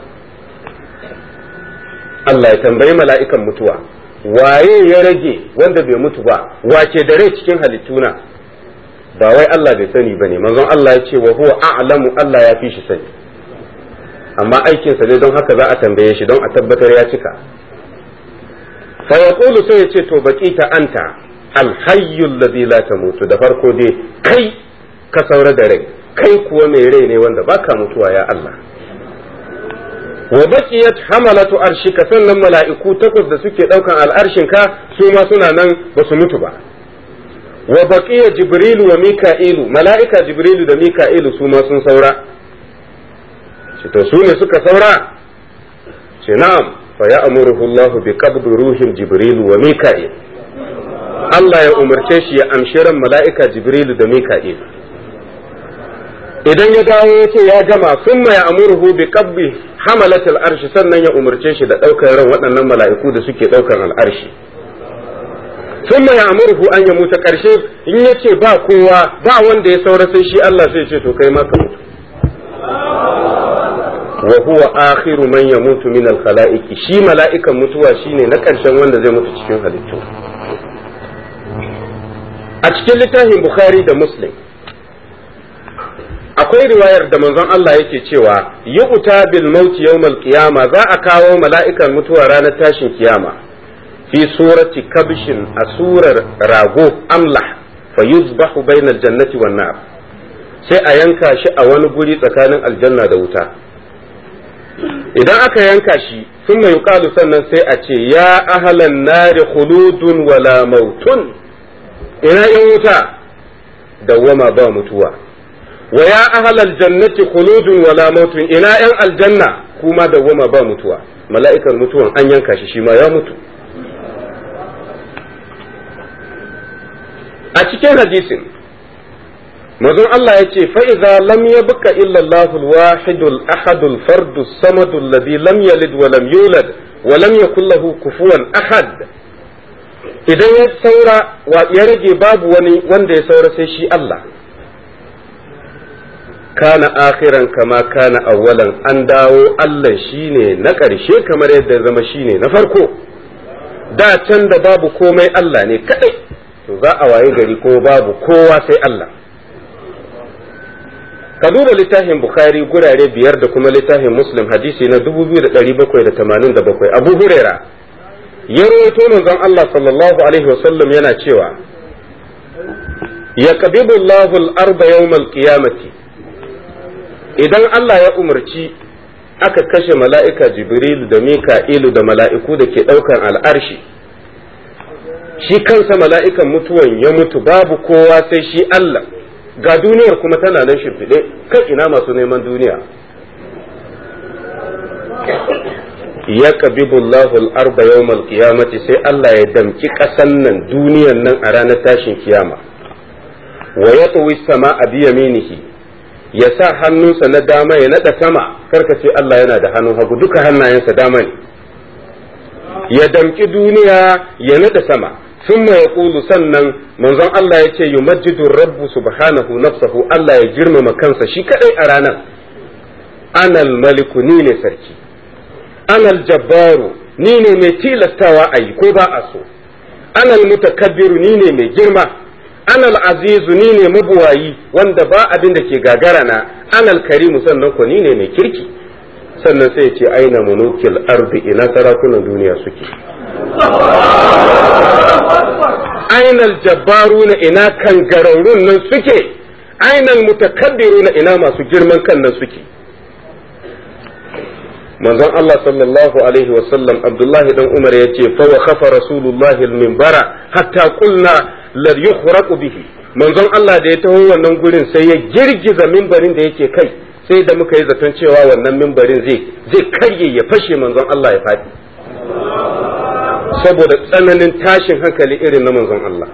Allah ya tambayi mala'ikan mutuwa waye ya rage wanda bai mutu ba wace da rai cikin halittuna ba wai Allah bai sani ba ne manzon Allah ya ce wa huwa a'lamu Allah ya fi shi sani amma aikinsa ne don haka za a tambaye shi don a tabbatar ya cika fa yaqulu sai ya ce to baqita anta alhayyul ladhi la tamutu da farko dai kai ka saura da rai kai kuwa mai rai ne wanda baka mutuwa ya Allah wa baqiyat hamalatu arshika sannan mala'iku takwas da suke daukan al'arshinka su ma suna nan ba su mutu ba wa baqiya jibrilu wa mika'ilu mala'ika jibrilu da mika'ilu su ma sun saura ce to su ne suka saura ce na'am fa ya'muruhu Allah bi qabdi ruhin jibrilu wa mika'il Allah ya umarce shi ya amshi ran mala'ika jibrilu da mika'il idan ya dawo ya ce ya gama sun ya amurhu bi qabbi hamalatul arshi sannan ya umarce shi da ɗaukar ran waɗannan mala'iku da suke ɗaukar al'arshi sun ya amurhu an ya mutu ƙarshe in ya ce ba kowa ba wanda ya saura sai shi Allah sai ce to kai ma ka mutu wa huwa akhiru man yamutu min al khalaiqi shi mala'ikan mutuwa shine na ƙarshen wanda zai mutu cikin halittu a cikin littafin bukhari da muslim akwai riwayar da manzon Allah yake cewa yi uta bil mauti yawmal qiyama za a kawo mala'ikan mutuwa ranar tashin kiyama fi surati kabshin a surar rago amlah fa yuzbahu bainal jannati wan nar sai a yanka shi a wani guri tsakanin aljanna da wuta idan aka yanka shi sun mai yuqalu sannan sai a ce ya ahlan nari khuludun wala mautun ina yan wuta dawwama ba mutuwa wa ya ahlal jannati khuludun wala mautun ina yan aljanna kuma dawwama ba mutuwa mala'ikan mutuwan an yanka shi shi ma ya mutu a cikin hadisin mazun Allah ya ce fa'iza lam ya buka illallahul wahidul ahadul fardu samadul ladhi lam yalid wa lam yulad wa lam yakul lahu kufuwan ahad idan ya saura ya rage babu wani wanda ya saura sai shi Allah kana akhiran kama kana awwalan an dawo Allah shine na ƙarshe kamar yadda ya zama shine na farko da can da babu komai Allah ne kadai to za a waye gari ko babu kowa sai Allah ka duba littafin bukhari gurare biyar da kuma littafin muslim hadisi na 2787 abu huraira ya rawaito manzon Allah sallallahu alaihi wasallam yana cewa ya qabidu Allahu al-arda yawmal qiyamati idan Allah ya umarci aka kashe mala'ika Jibril da Mika'ilu da mala'iku da ke ɗaukan al'arshi, shi kansa mala'ikan mutuwan ya mutu babu kowa sai shi Allah, ga duniyar kuma tana nan shimfiɗe kan ina masu neman duniya. Ya ƙabibullahu al'arba yawmal qiyamati sai Allah ya damki ƙasan nan duniyan nan a ranar tashin kiyama, wa ya sama a biyaminihi ya sa hannunsa na dama ya naɗa sama karka ce Allah yana da hannun hagu duka hannayensa dama ne ya damƙi duniya ya naɗa sama sun ya ƙulu sannan manzon Allah ya ce yumajjidu rabbu subhanahu nafsahu Allah ya girmama kansa shi kadai a ranar anal maliku ni ne sarki anal jabbaru ni ne mai tilastawa a yi ko ba a so anal mutakabbiru ni ne mai girma anal azizu ni ne mabuwayi wanda ba abin da ke gagara na anal karimu sannan ko ni ne mai kirki sannan sai ce aina munukil ardi ina sarakunan duniya suke ainal jabbaruna ina kangararrun nan suke ainal mutakabbiruna ina masu girman kan nan suke manzon Allah sallallahu alaihi wasallam Abdullahi dan Umar ya ce fa wa khafa rasulullahi al-minbara hatta qulna la yukhraqu bihi manzon Allah da ya taho wannan gurin sai ya girgiza mimbarin da yake kai sai da muka yi zaton cewa wannan mimbarin zai zai karye ya fashe manzon Allah ya faɗi saboda tsananin tashin hankali irin na manzon Allah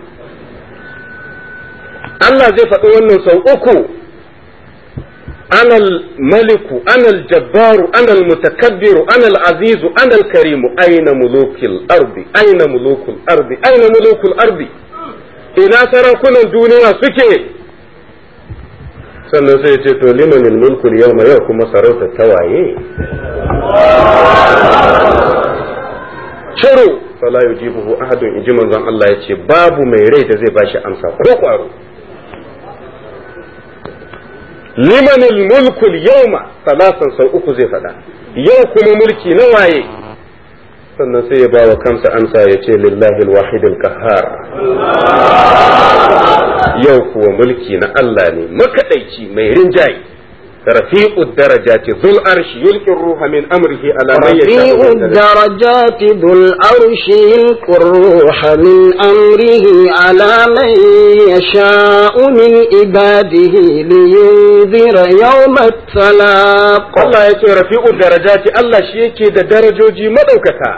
Allah zai faɗi wannan sau uku أنا الملك أنا الجبار أنا المتكبر أنا العزيز أنا الكريم أين ملوك الأرض أين ملوك الأرض أين ملوك الأرض إلى سراكنا الدنيا سكي sannan sai ce to liman mulku yau yau kuma sarauta tawaye shiru fala yujibuhu ahadun inji manzon Allah ya ce babu mai rai da zai bashi amsa ko kwaro liman mulku yawma salasan sau uku zai faɗa yau kuma mulki na waye sannan sai ya ba wa kansa amsa ya ce lillahi alwahid alqahhar yau kuwa mulki na Allah ne makadaici mai rinjaye rafi'ud darajati dhul arshi yulqi ruha min amrihi ala man رفيع yasha'u الدرجات ذو الأرش يلقي الروح من أمره على من يشاء من عباده لينذر يوم التلاق Allah ya ce rafi'ud darajati Allah shi yake da darajoji madaukaka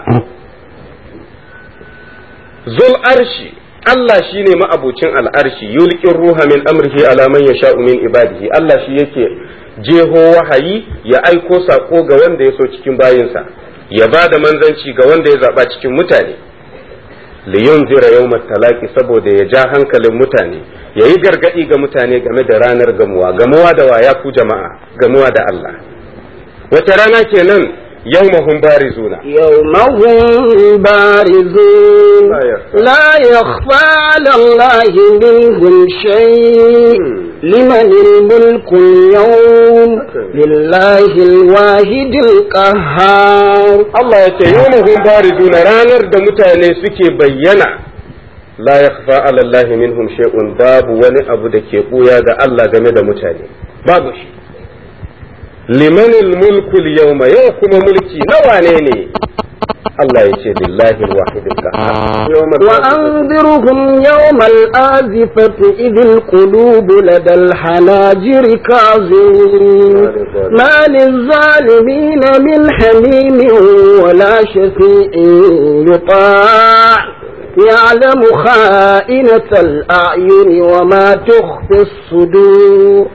zul arshi Allah shi ne ma'abucin al'arshi yulqin ruha min amrihi ala man yasha'u min ibadihi Allah shi yake jeho wahayi ya aiko sako ga wanda ya so cikin bayinsa ya ba da manzanci ga wanda ya zaba cikin mutane liyunzira yawmat talaqi saboda ya ja hankalin mutane ya yi gargadi ga mutane game da ranar gamuwa gamuwa da waya ku jama'a gamuwa da Allah wata rana kenan yawmahum barizuna يوم هم بارزون لا يخفى. لا يخفى على الله منهم شيء لمن الملك اليوم لله الواحد القهار Allah ya ce yawmahum barizuna ranar da mutane suke bayyana la yakhfa ala Allah minhum shay'un babu wani abu da ke buya ga Allah game da mutane babu shi limanil mulku yawma yau kuma mulki na wane ne Allah ya ce lillahi alwahid alqahhar yawmal وأنذرهم يوم الآزفة إذ القلوب لدى الحناجر كاظمين ما للظالمين من حميم ولا شفيع يطاع يعلم خائنة الأعين وما تخفي الصدور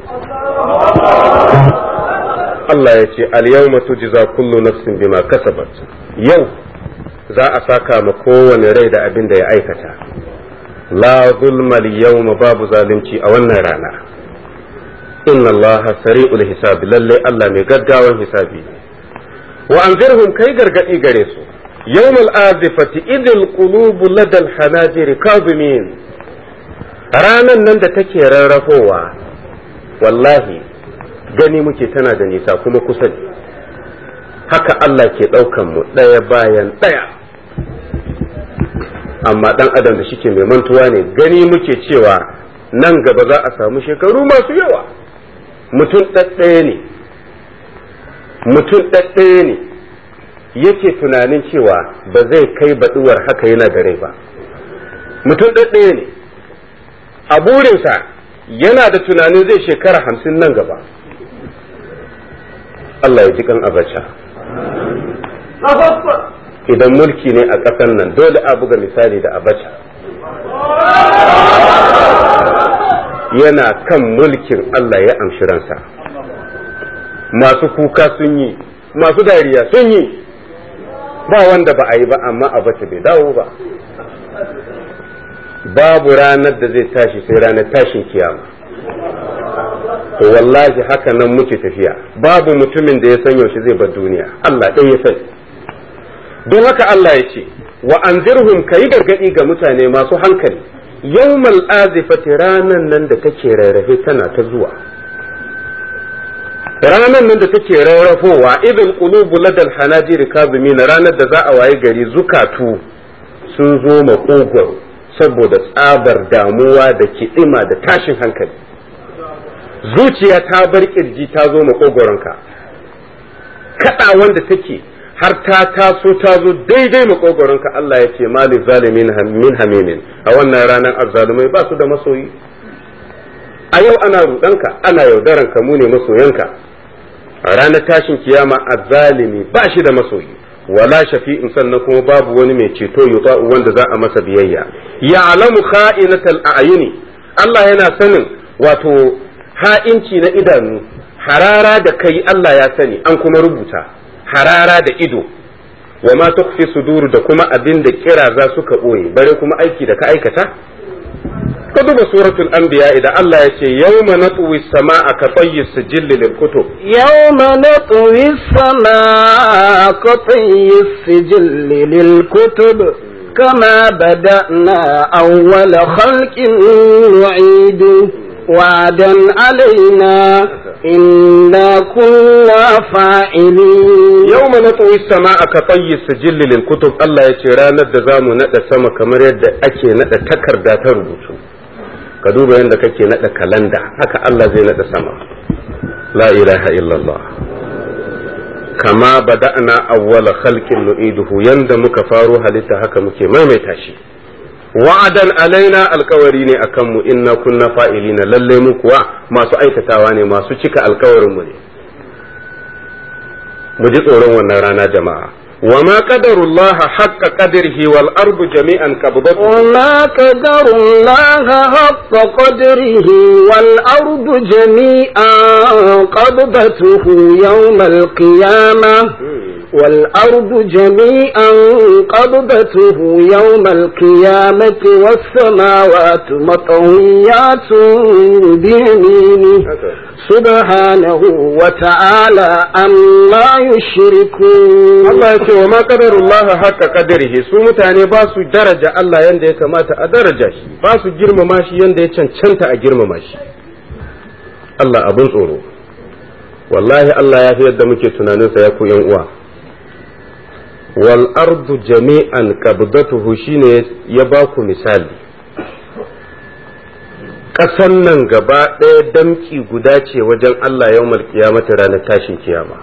Allah ya ce al-yawma tujza kullu nafsin bima kasabat yau za a saka ma kowane rai da abin da ya aikata la zulma al-yawma babu zalunci a wannan rana inna Allah sari'ul hisabi lalle Allah mai gaggawan hisabi ne wa anzirhum kai gargadi gare su yawmal azifati idil qulubu ladal hanajiri kazimin ranan nan da take rarrafowa wallahi gani muke tana da nisa kuma kusa ne haka Allah ke ɗaukan mu ɗaya bayan ɗaya amma ɗan adam da shike mai mantuwa ne gani muke cewa nan gaba za a samu shekaru masu yawa mutum ɗaɗɗaya ne mutum ɗaɗɗaya ne yake tunanin cewa ba zai kai baɗuwar haka yana da rai ba mutum ɗaɗɗaya ne a burinsa yana da tunanin zai shekara hamsin nan gaba Allah ya ji kan abacha idan mulki ne a ƙasar nan dole a buga misali da abacha yana kan mulkin Allah ya amshi ransa masu kuka sun yi masu dariya sun yi ba wanda ba a yi ba amma abacha bai dawo ba babu ranar da zai tashi sai ranar tashin kiyama to wallahi haka nan muke tafiya babu mutumin da ya san yaushe zai bar duniya Allah ɗaya ya sani don haka Allah ya ce wa anzirhum kayi gargadi ga mutane masu hankali yawmal azifati ranan nan da take rarrafe tana ta zuwa ranan nan da take rarrafowa idil qulubu ladal hanajiri kazimina ranar da za a waye gari zukatu sun zo makogwaro saboda tsabar damuwa da kiɗima da tashin hankali zuciya ta bar kirji ta zo makogoronka kada wanda take har ta taso ta zo daidai makogoronka Allah ya ce mali zalimin min hamimin a wannan ranar azzalumai ba su da masoyi a yau ana rudanka ana yaudaranka mu ne masoyanka a ranar tashin kiyama azzalimi ba shi da masoyi wala shafi'in sannan kuma babu wani mai ceto yuta'u wanda za a masa biyayya ya'lamu kha'inatal a'yuni Allah yana sanin wato ha'inci na idanu harara da kai Allah ya sani an kuma rubuta harara da ido wa ma tukfi sudur da kuma abin da kira za suka boye bare kuma aiki da ka aikata ka duba suratul anbiya idan Allah ya ce yawma natwi samaa ka tayyi sijilli lil kutub يوم نطوي السماء كطي السجل للكتب كما بدأنا أول خلق نعيده وعدا علينا إنا كنا فاعلين yawma natwi samaa ka tayyi sijilli lil kutub Allah ya ce ranar da zamu nada sama kamar yadda ake nada takarda ta rubutu ka duba yadda kake nada kalanda haka Allah zai nada sama la ilaha illallah kama bada'na awwala khalqin nu'iduhu yanda muka faro halitta haka muke maimaita shi wa'adan alaina alkawari ne akan mu inna kunna fa'ilina lalle mu kuwa masu aikatawa ne masu cika alkawarin mu ne mu ji tsoron wannan rana jama'a wa ma qadarullaha haqqa qadrihi wal ardu jami'an qabdatu وما قدر الله حق قدره والأرض جميعا قبضته يوم القيامة والأرض جميعا قبضته يوم القيامة والسماوات مطويات بيمينه سبحانه وتعالى أما يشركون Allah ya ce wa ma qadarullaha haqqa qadrihi su mutane ba su daraja Allah yanda ya kamata a daraja shi ba su girmama shi yanda ya cancanta a girmama shi Allah abin tsoro wallahi Allah ya fi yadda muke tunaninsa ya ku yan uwa wal ardu jami'an qabdatuhu shine ya ba ku misali ƙasan nan gaba ɗaya damki guda ce wajen Allah yawmal kiyamata ranar tashin kiyama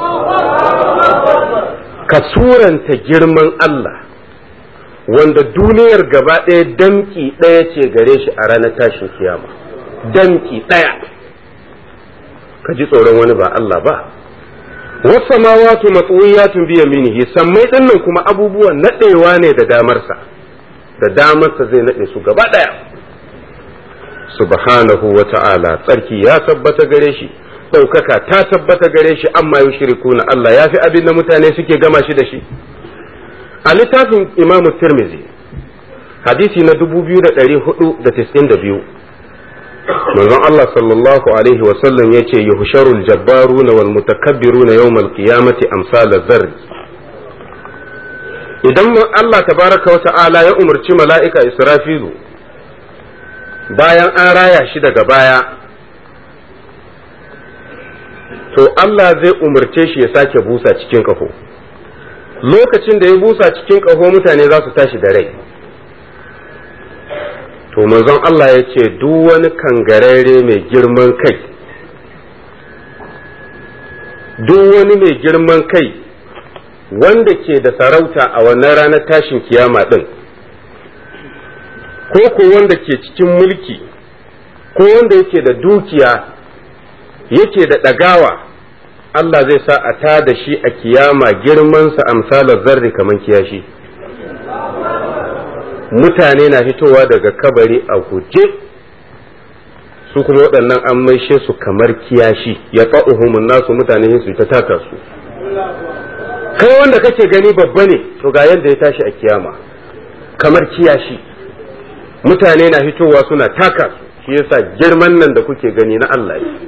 ka suranta girman Allah wanda duniyar gaba ɗaya damki ɗaya ce gare shi a ranar tashin kiyama damki ɗaya ka ji tsoron wani ba Allah ba wasu samawatu matsuwiyatun biya minihi sammai ɗinnan kuma abubuwan naɗewa ne da damarsa da damarsa zai naɗe su gaba ɗaya subhanahu wa ta'ala tsarki ya tabbata gare shi ɗaukaka ta tabbata gare shi amma yau shirikuna Allah ya fi abin da mutane suke gama shi da shi a littafin imamu tirmizi hadisi na 2492 manzon Allah sallallahu alaihi wasallam ya ce yuhsharul jabbaruna wal mutakabbiruna yawmal qiyamati amsal zarri idan Allah tabaraka wa ta'ala ya umarci mala'ika Israfilu bayan an raya shi daga baya to Allah zai umarce shi ya sake busa cikin ƙaho lokacin da ya busa cikin ƙaho mutane za su tashi da rai to manzon Allah ya ce duk wani kangararre mai girman kai duk wani mai girman kai wanda ke da sarauta a wannan ranar tashin kiyama ɗin ko ko wanda ke cikin mulki ko wanda yake da dukiya yake da ɗagawa Allah zai sa a ta da shi a kiyama girmansa amsalar zarri kamar kiyashi mutane na fitowa daga kabari a guje su kuma waɗannan an maishe su kamar kiyashi ya fa'uhumun nasu mutane su ta taka su kai wanda kake gani babba ne to ga yadda ya tashi a kiyama kamar kiyashi mutane na fitowa suna taka su shi yasa girman nan da kuke gani na Allah ne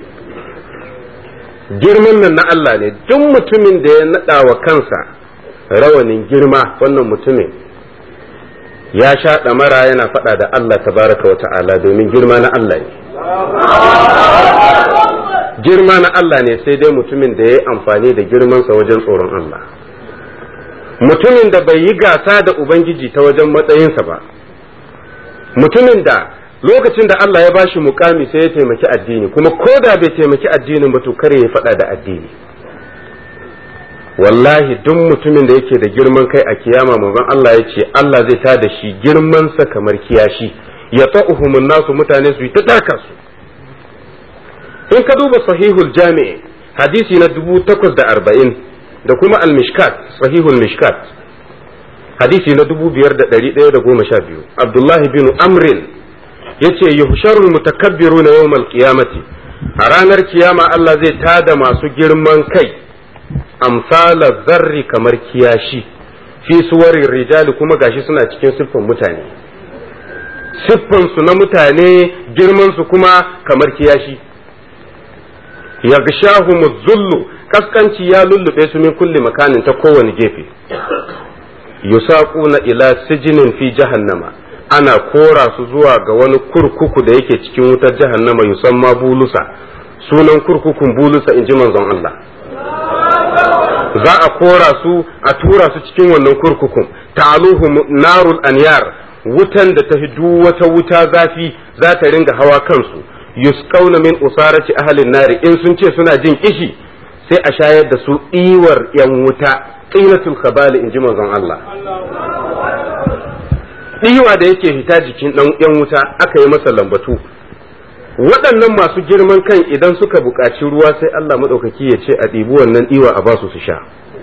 girman nan na Allah ne duk mutumin da ya naɗa wa kansa rawanin girma wannan mutumin ya sha ɗamara yana faɗa da Allah tabaraka wa ta'ala domin girma na Allah ne girma na Allah ne sai dai mutumin da ya yi amfani da girmansa wajen tsoron Allah mutumin da bai yi gasa da Ubangiji ta wajen matsayinsa ba mutumin da lokacin da Allah ya bashi mukami sai ya taimaki addini kuma ko da bai taimaki addinin ba to kare ya faɗa da addini wallahi duk mutumin da yake da girman kai a kiyama manzon Allah ya ce Allah zai ta da shi girmansa kamar kiyashi ya ta'uhumun nasu mutane su yi ta daka su in ka duba sahihul jami'i hadisi na dubu takwas da arba'in da kuma al-mishkat sahihul mishkat hadisi na dubu biyar da ɗari ɗaya da goma sha biyu abdullahi bin amrin ya ce yuhsharul mutakabbiru na yawmal qiyamati a ranar kiyama Allah zai tada masu girman kai amsala zarri kamar kiyashi fi suwarin rijali kuma gashi suna cikin siffan mutane siffansu na mutane girmansu kuma kamar kiyashi yagshahu zullu kaskanci ya lullube su min kulli makanin ta kowane gefe yusaquna ila sijinin fi jahannama ana kora su zuwa ga wani kurkuku da yake cikin wutar jahannama yusamma bulusa sunan kurkukun bulusa in ji manzon Allah za a kora su a tura su cikin wannan kurkukun ta'aluhu narul anyar wutan da ta duk wata wuta zafi za ta ringa hawa kansu yusqauna min usarati ahlin nari in sun ce suna jin kishi sai a shayar da su iwar yan wuta qinatul khabali in ji manzon Allah ɗiwa da yake fita jikin ɗan yan wuta aka yi masa lambatu waɗannan masu girman kan idan suka buƙaci ruwa sai Allah maɗaukaki ya ce a ɗibi wannan ɗiwa a basu su sha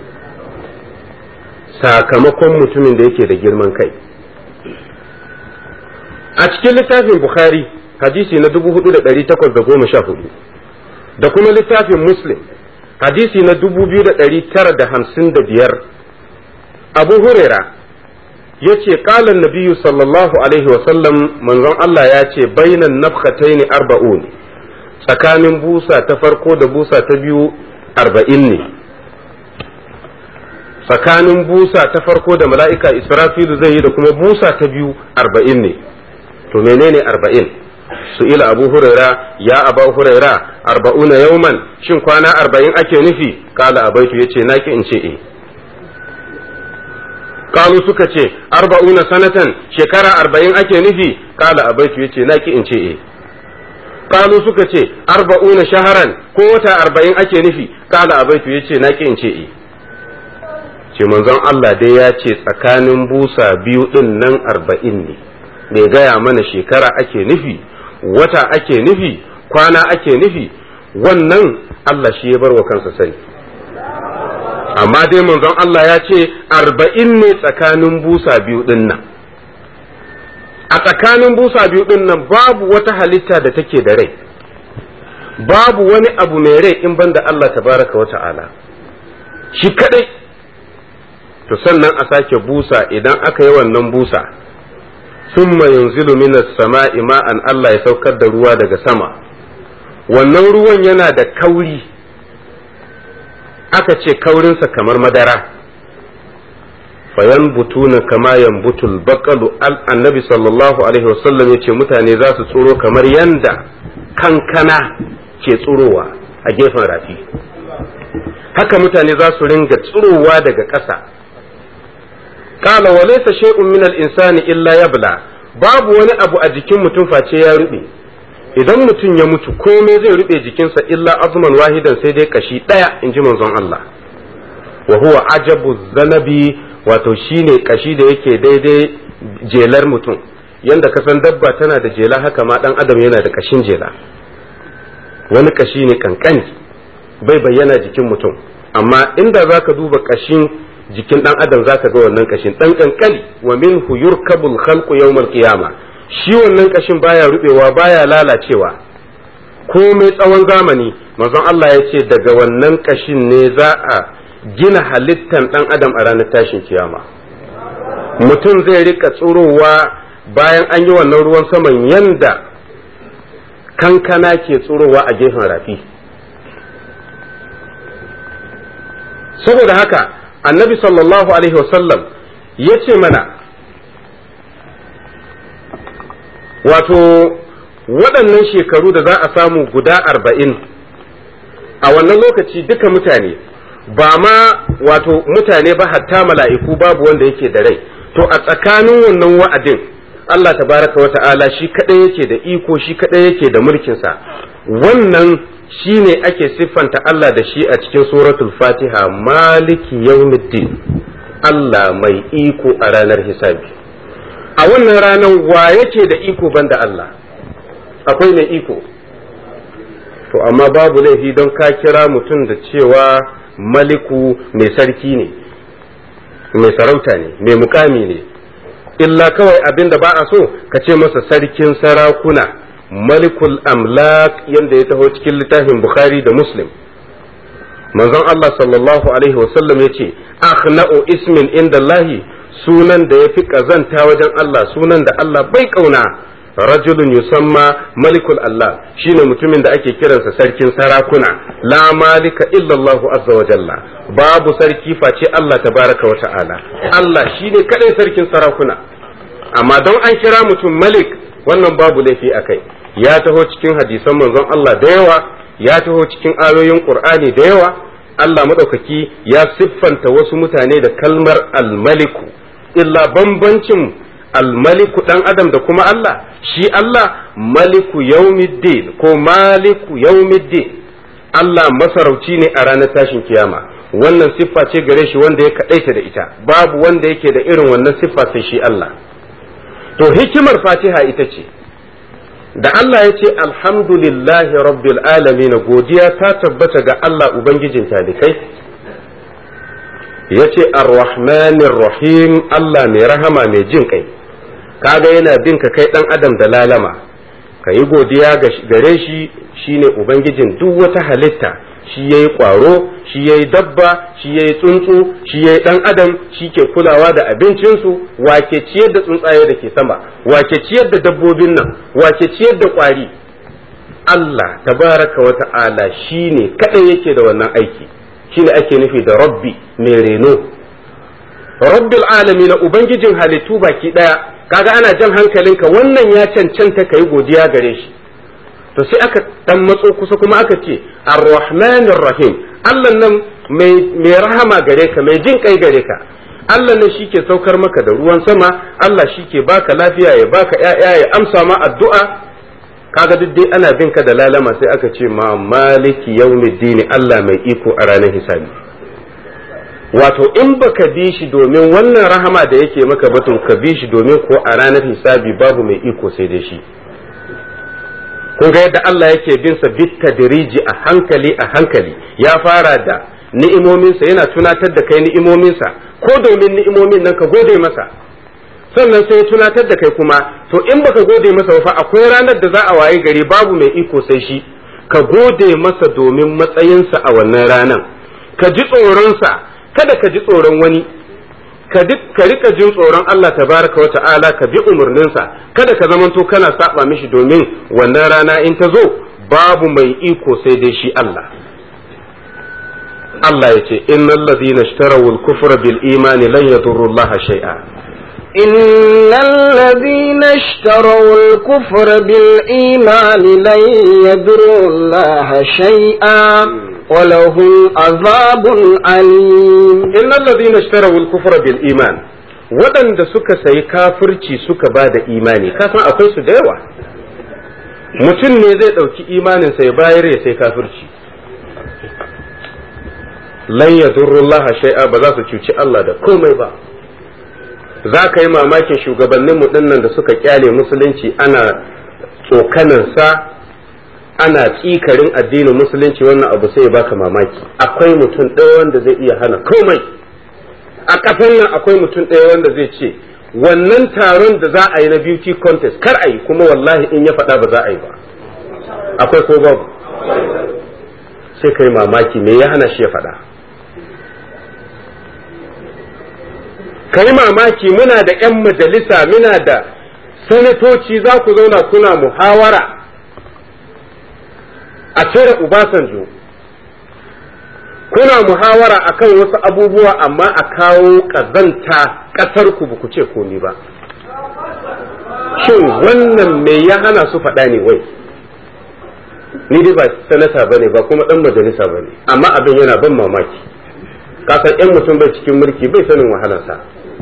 sakamakon mutumin da yake da girman kai a cikin littafin bukhari hadisi na 4814 da kuma littafin muslim hadisi na 2955 abu huraira ya ce ƙalan nabiyu sallallahu alaihi wasallam manzon Allah ya ce bainan nafkataini arba'un tsakanin busa ta farko da busa ta biyu arba'in ne tsakanin busa ta farko da mala'ika israfilu zai yi da kuma busa ta biyu arba'in ne to menene arba'in su ila abu huraira ya aba huraira arba'una yauman shin kwana arba'in ake nufi kala abaitu ya ce naki in ce e kalu suka ce arba'una sanatan shekara arba'in ake nufi kala abaitu ya ce naki in ce e kalu suka ce arba'una shaharan ko wata arba'in ake nufi kala abaitu ya ce naki in ce e ce manzon Allah dai ya ce tsakanin busa biyu din nan arba'in ne bai gaya mana shekara ake nufi wata ake nufi kwana ake nufi wannan Allah shi ya bar wa kansa sani amma dai manzon Allah ya ce arba'in ne tsakanin busa biyu din nan a tsakanin busa biyu din nan babu wata halitta da take da rai babu wani abu mai rai in banda Allah tabaraka wa ta'ala shi kadai to sannan a sake busa idan aka yi wannan busa summa yanzilu minas sama'i ma'an Allah ya saukar da ruwa daga sama wannan ruwan yana da kauri aka ce kaurinsa kamar madara fayan butuna kama yambutul baqalu annabi sallallahu alaihi wasallam yace mutane za su tsoro kamar yanda kankana ke tsurowa a gefen rafi haka mutane za su ringa tsurowa daga ƙasa kala wa laysa shay'un min al-insani illa yabla babu wani abu a jikin mutum face ya rube idan mutum ya mutu komai zai rube jikinsa illa azman wahidan sai dai kashi daya in ji manzon Allah wa huwa ajabu zanabi wato shine kashi da yake daidai jelar mutum yanda ka san dabba tana da jela haka ma dan adam yana da kashin jela wani kashi ne kankani bai bayyana jikin mutum amma inda zaka duba kashin jikin dan adam zaka ga wannan kashin dan kankani wa minhu yurkabul khalqu yawmal qiyama shi wannan kashin baya rubewa baya lalacewa komai tsawon zamani manzon Allah ya ce daga wannan kashin ne za a gina halittan dan adam a ranar tashin kiyama mutum zai rika tsurowa bayan an yi wannan ruwan saman yanda kankana ke tsurowa a gefen rafi saboda haka annabi sallallahu alaihi wasallam ya ce mana wato waɗannan shekaru da za a samu guda arba'in a wannan lokaci duka mutane ba ma wato mutane ba hatta mala'iku babu wanda yake da rai to a tsakanin wannan wa'adin Allah tabaraka wa ta'ala shi kaɗai yake da iko shi kaɗai yake da mulkinsa wannan shi ne ake siffanta Allah da shi a cikin suratul fatiha maliki yawmiddin Allah mai iko a ranar hisabi a wannan ranar wa yake da iko banda Allah akwai mai iko to amma babu laifi don ka kira mutum da cewa maliku mai sarki ne mai sarauta ne mai mukami ne illa kawai abin da ba a so ka ce masa sarkin sarakuna malikul amlak yadda ya taho cikin littafin bukhari da muslim manzon Allah sallallahu alaihi wasallam ya ce akhna'u ismin inda Allahi sunan da ya fi ƙazanta wajen Allah sunan da Allah bai ƙauna rajulun yusamma malikul Allah shine mutumin da ake kiransa sarkin sarakuna la malika illallahu azza wa jalla babu sarki face Allah tabaraka wa ta'ala Allah shine kadai sarkin sarakuna amma don an kira mutum malik wannan babu laifi akai ya taho cikin hadisan manzon Allah da yawa ya taho cikin ayoyin Qur'ani da yawa Allah madaukaki ya siffanta wasu mutane da kalmar al-maliku illa bambancin almaliku dan adam da kuma Allah shi Allah maliku yaumiddin ko maliku yaumiddin Allah masarauci ne a ranar tashin kiyama wannan siffa ce gare shi wanda ya kadaita da ita babu wanda yake da irin wannan siffa sai shi Allah to hikimar fatiha ita ce da Allah ya ce alhamdulillahi rabbil alamin godiya ta tabbata ga Allah ubangijin talikai ya ce arrahmanir rahim Allah mai rahama mai jin kai kaga yana bin ka kai dan adam da lalama ka yi godiya gare shi shine ubangijin duk wata halitta shi yayi kwaro shi yayi dabba shi yayi tsuntsu shi yayi dan adam shi ke kulawa da abincinsu wake ciyar da tsuntsaye da ke sama wake ciyar da dabbobin nan wake ciyar da kwari Allah tabaraka wa ta'ala shine kadai yake da wannan aiki shine ake nufi da rabbi mai reno rabbil alamin ubangijin halittu baki daya kaga ana jan hankalinka wannan ya cancanta kai godiya gare shi to sai aka dan matso kusa kuma aka ce ar-rahmanir rahim Allah nan mai rahama gare ka mai jin kai gare ka Allah nan shike saukar maka da ruwan sama Allah shike baka lafiya ya baka ƴaƴa ya amsa ma addu'a kaga duk dai ana bin ka da lalama sai aka ce ma maliki yaumiddin Allah mai iko a ranar hisabi wato in baka bi shi domin wannan rahama da yake maka ba to ka bi shi domin ko a ranar hisabi babu mai iko sai dai shi kun ga yadda Allah yake bin sa bit tadriji a hankali a hankali ya fara da ni'imominsa yana tunatar da kai ni'imominsa ko domin ni'imomin nan ka gode masa sannan sai ya tunatar da kai kuma to in baka gode masa fa akwai ranar da za a waye gari babu mai iko sai shi ka gode masa domin matsayinsa a wannan ranan ka ji tsoronsa kada ka ji tsoron wani ka rika jin tsoron Allah tabaraka wa ta'ala ka bi umarninsa kada ka zamanto kana saba mishi domin wannan rana in ta zo babu mai iko sai dai shi Allah Allah ya ce innal ladhina ishtarawul kufra bil imani lan yadurru Allah shay'a إن الذين اشتروا الكفر بالإيمان لن يضروا الله شيئا ولهم عذاب أليم إن الذين اشتروا الكفر بالإيمان waɗanda suka sayi kafirci suka ba da imani kasan akwai su da yawa mutum ne zai ɗauki imaninsa ya bayar ya sai kafirci lan ya shai'a ba za su cuci Allah da komai ba za ka yi mamakin shugabanninmu ɗinnan da suka kyale musulunci ana tsokanansa ana tsikarin addinin musulunci wannan abu sai baka mamaki akwai mutum ɗaya wanda zai iya hana komai a ƙasar nan akwai mutum ɗaya wanda zai ce wannan taron da za a yi na beauty contest kar a yi kuma wallahi in ya faɗa ba za a yi ba akwai ko babu sai kai mamaki me ya hana shi ya faɗa kai mamaki muna da 'yan majalisa muna da sanatoci za ku zauna kuna muhawara a cire Ubasanjo kuna muhawara akan wasu abubuwa amma a kawo ƙazanta ƙasar ku ku ce komi ba shin wannan me ya hana su faɗa ne wai ni dai ba sanata ba ne ba kuma ɗan majalisa ba ne amma abin yana ban mamaki kasan 'yan mutum bai cikin mulki bai sanin wahalarsa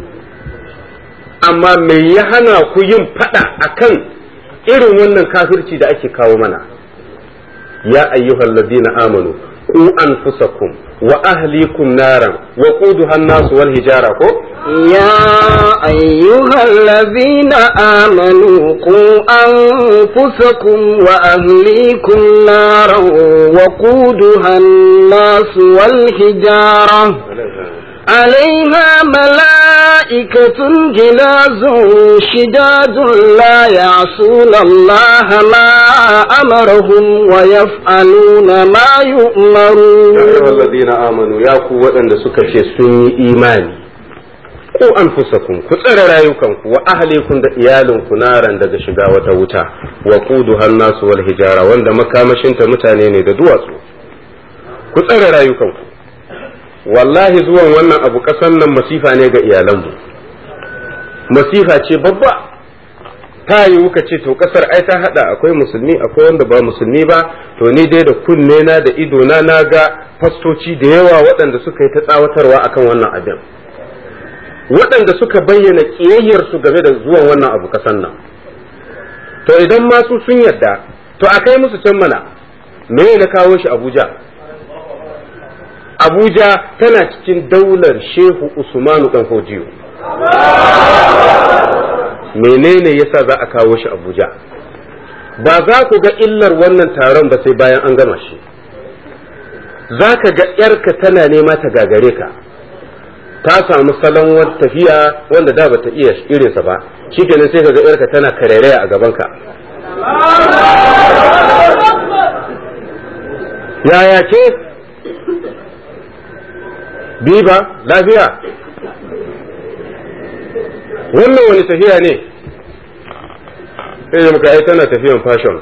amma me ya hana ku yin faɗa akan irin wannan kafirci da ake kawo mana يا أيها الذين آمنوا قوا أنفسكم وأهليكم نارا وقودها الناس والهجارة يا أيها الذين آمنوا قوا أنفسكم وأهليكم نارا وقودها الناس والهجارة عليها ملائكة جلاز شداد لا يعصون الله ما أمرهم ويفعلون ما يؤمرون يا أيها الذين آمنوا يا قوة أن سكشي سني إيماني ku anfusakum ku tsare rayukanku wa ahlikum da iyalinku naran daga shiga wata wuta wa quduha nasu wal hijara wanda makamashinta mutane ne da duwatsu ku tsare rayukanku wallahi zuwan wannan abu kasan nan masifa ne ga iyalanmu masifa ce babba ta yi wuka ce to kasar ai ta hada akwai musulmi akwai wanda ba musulmi ba to ni dai da kunne na da ido na na ga fastoci da yawa waɗanda suka yi ta tsawatarwa akan wannan abin waɗanda suka bayyana ƙiyayyarsu game da zuwan wannan abu kasan nan to idan ma su sun yadda to a kai musu can mana me na kawo shi abuja abuja tana cikin daular shehu usmanu dan hojiyo menene yasa za a kawo shi abuja ba za ku ga illar wannan taron ba sai bayan an gama shi za ka ga ‘yarka tana nema ta gagare ka ta samu salon wata tafiya wanda da ba ta iya irinsa ba shi kenan sai ka ga ‘yarka tana karairaya a gabanka yaya ce biba lafiya wannan wani tafiya ne sai muka ai tana tafiyan fashion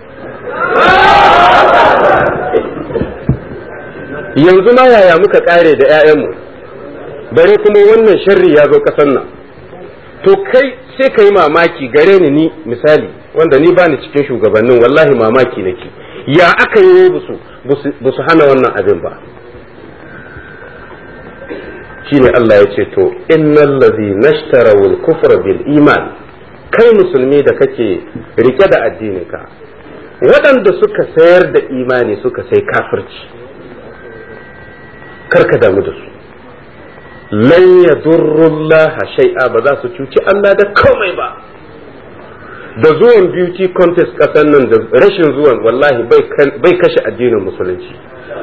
yanzu ma yaya muka kare da 'ya'yanmu bare kuma wannan sharri ya zo kasan nan to kai sai ka yi mamaki gare ni ni misali wanda ni bani cikin shugabannin wallahi mamaki nake ya aka yi ba su hana wannan abin ba shine Allah ya ce to innal ladhi nashtaraw al-kufra bil iman kai musulmi da kake rike da addininka waɗanda suka sayar da imani suka sai kafirci karka damu da su lan yadurrullaha shay'a ba za su cuci Allah da komai ba da zuwan beauty contest ƙasar nan da rashin zuwan wallahi bai kashe addinin musulunci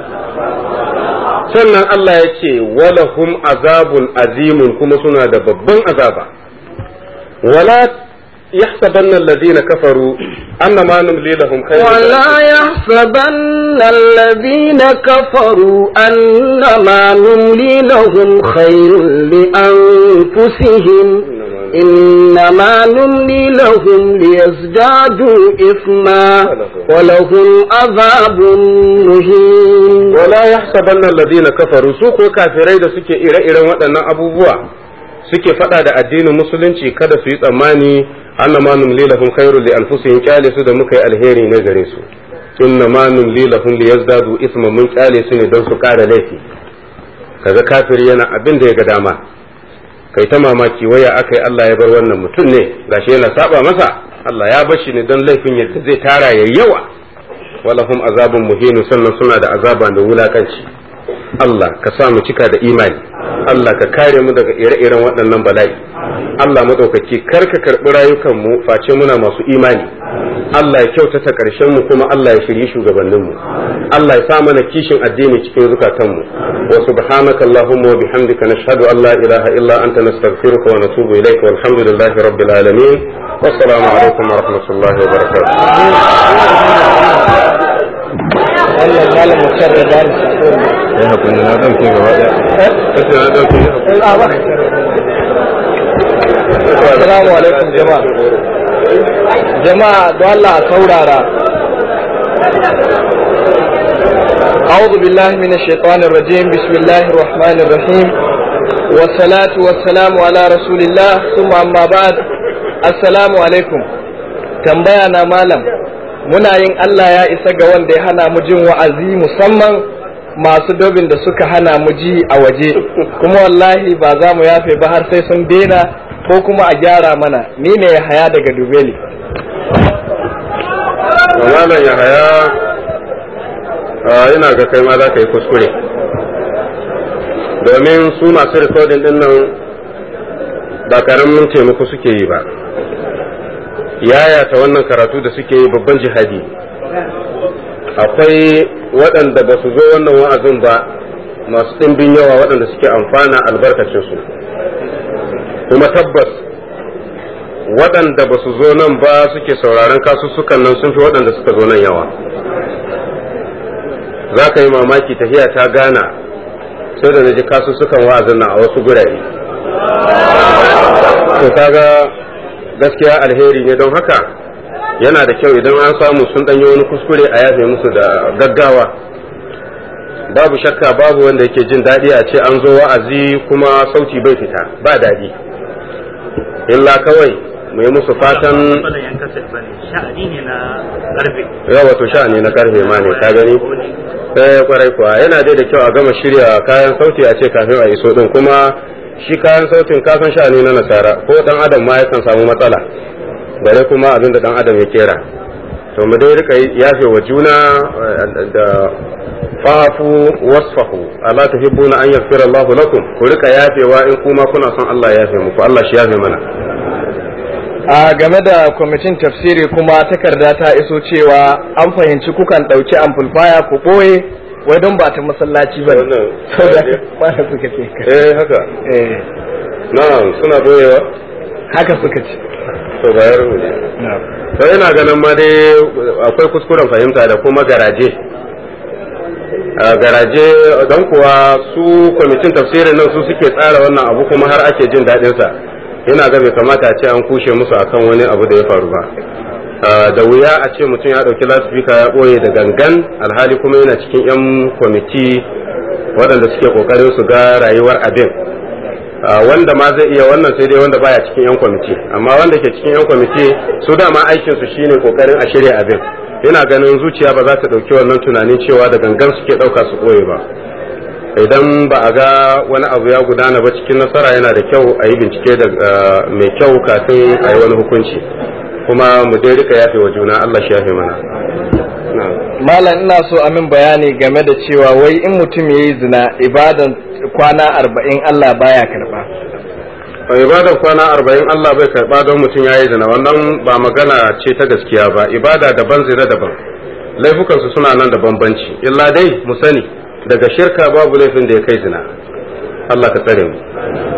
sannan Allah ya ce walahum azabun azimun kuma suna da babban azaba wala يحسبن الذين كفروا أنما نملي لهم خير ولا يحسبن الذين كفروا أنما نملي لهم خير لأنفسهم إنما نملي لهم ليزدادوا إثما ولهم عذاب مهين ولا يحسبن الذين كفروا سوق كافرين سكي إلى إلى وأنا أبو بوا suke faɗa da addinin musulunci kada su yi tsammani anna ma numli lahum khairul li anfusihim kyale su da muka yi alheri ne gare su inna ma numli lahum li yazdadu isma mun kyale su ne don su ƙara laifi kaga kafiri yana abin da ya ga dama kai ta mamaki waya akai Allah ya bar wannan mutum ne gashi yana saba masa Allah ya bar shi ne don laifin yadda zai tara yayi yawa walahum azabun muhinu sannan suna da azaba da wulakanci Allah ka sa mu cika da imani Allah ka kare mu daga ire-iren waɗannan bala'i Allah maɗaukaki kar ka karɓi rayukanmu face muna masu imani Allah ya kyautata ƙarshen mu kuma Allah ya shirye shugabannin mu Allah ya sa mana kishin addini cikin zukatan mu wa subhanaka allahumma wa bihamdika nashhadu an la ilaha illa anta nastaghfiruka wa natubu ilayka walhamdulillahi rabbil alamin wassalamu alaikum wa rahmatullahi wa barakatuh wannan malam mutar da ba ya hakuri na ɗauke gaba ɗaya kace na ɗauke Assalamu alaikum jama'a. Jama'a don Allah a saurara. أعوذ بالله من الشيطان الرجيم بسم الله الرحمن الرحيم والصلاة والسلام على رسول الله ثم أما بعد السلام عليكم تنبينا مالم muna yin Allah ya isa ga wanda ya hana mu jin wa'azi musamman masu dobin da suka hana mu ji a waje kuma wallahi ba za mu yafe ba har sai sun daina ko kuma a gyara mana ni ne ya haya daga dubeli malam ya haya ina ga kai ma za ka yi kuskure domin su masu rikodin din nan ba karamin taimako suke yi ba yayata wannan karatu da suke yi babban jihadi akwai waɗanda ba su zo wannan wa'azin ba masu ɗimbin yawa waɗanda suke amfana albarkacinsu kuma tabbas waɗanda ba su zo nan ba suke sauraron kasussukan nan sun fi waɗanda suka zo nan yawa za ka yi mamaki tafiya ta gana sai da na ji kasussukan wa'azin nan a wasu gurare to kaga gaskiya alheri ne don haka yana da kyau idan an samu sun ɗanyi wani kuskure a yafe musu da gaggawa babu shakka babu wanda yake jin daɗi a ce an zo wa'azi kuma sauti bai fita ba daɗi illa kawai mu yi musu fatan yawa to sha'ani na karfe ma ne ka gani sai kwarai kuwa yana dai da kyau a gama shirya kayan sauti a ce kafin a iso din kuma shi kayan sautin kasan sha'ani na nasara ko dan adam ma yakan samu matsala bare kuma abin da dan adam ya kera to mu dai rika yafe wa juna da fafu wasfahu ala tuhibbuna an yaghfira Allahu lakum ku rika yafewa in kuma kuna son Allah ya yafe muku Allah shi yafe mana a game da kwamitin tafsiri kuma takarda ta iso cewa an fahimci kukan ɗauki amplifier ku ɓoye wai don ba ta masallaci ba Wannan ba da suka ce eh haka eh na'am suna boyewa haka suka ce to bayar mu ne to ina ganin ma dai akwai kuskuren fahimta da kuma garaje a garaje don kuwa su kwamitin tafsirin nan su suke tsara wannan abu kuma har ake jin daɗin sa ina ga bai kamata a ce an kushe musu akan wani abu da ya faru ba Ah, da wuya a ce mutum ya ɗauki lasifika ya ɓoye da gangan alhali kuma yana cikin 'yan kwamiti waɗanda suke ƙoƙarin su ga rayuwar abin Ah, wanda ma zai iya wannan sai dai wanda baya cikin 'yan kwamiti amma wanda ke cikin 'yan kwamiti su dama aikin su shine ƙoƙarin a shirya abin ina ganin zuciya ba za ta ɗauki wannan tunanin cewa da gangan suke ɗauka su ɓoye ba idan ba a ga wani abu ya gudana ba cikin nasara yana da kyau a yi bincike da ah, mai kyau kafin a yi wani hukunci kuma mu dai rika yafe wa juna Allah shi yafe mana na'am malam ina so a min bayani game da cewa wai in mutum ya yi zina ibadan kwana arba'in Allah baya karba a ibadar kwana arba'in Allah bai karba don mutum ya yi zina wannan ba magana ce ta gaskiya ba ibada daban zina daban laifukansu suna nan da bambanci illa dai mu sani daga shirka babu laifin da ya kai zina Allah ka tsare mu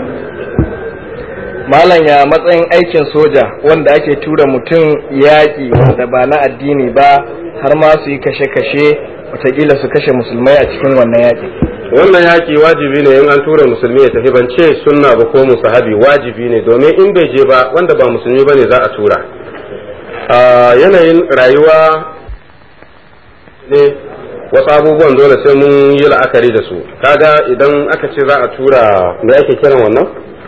malam ya matsayin aikin soja wanda ake tura mutum yaƙi wanda ba na addini ba har ma su yi kashe-kashe watakila su kashe musulmai a cikin wannan yaƙi wannan yaki wajibi ne in an tura musulmi ya tafi ban ce sunna ba ko musahabi wajibi ne domin in bai je ba wanda ba musulmi bane za a tura a yanayin rayuwa ne wasu abubuwan dole sai mun yi la'akari da su kaga idan aka ce za a tura me ake kiran wannan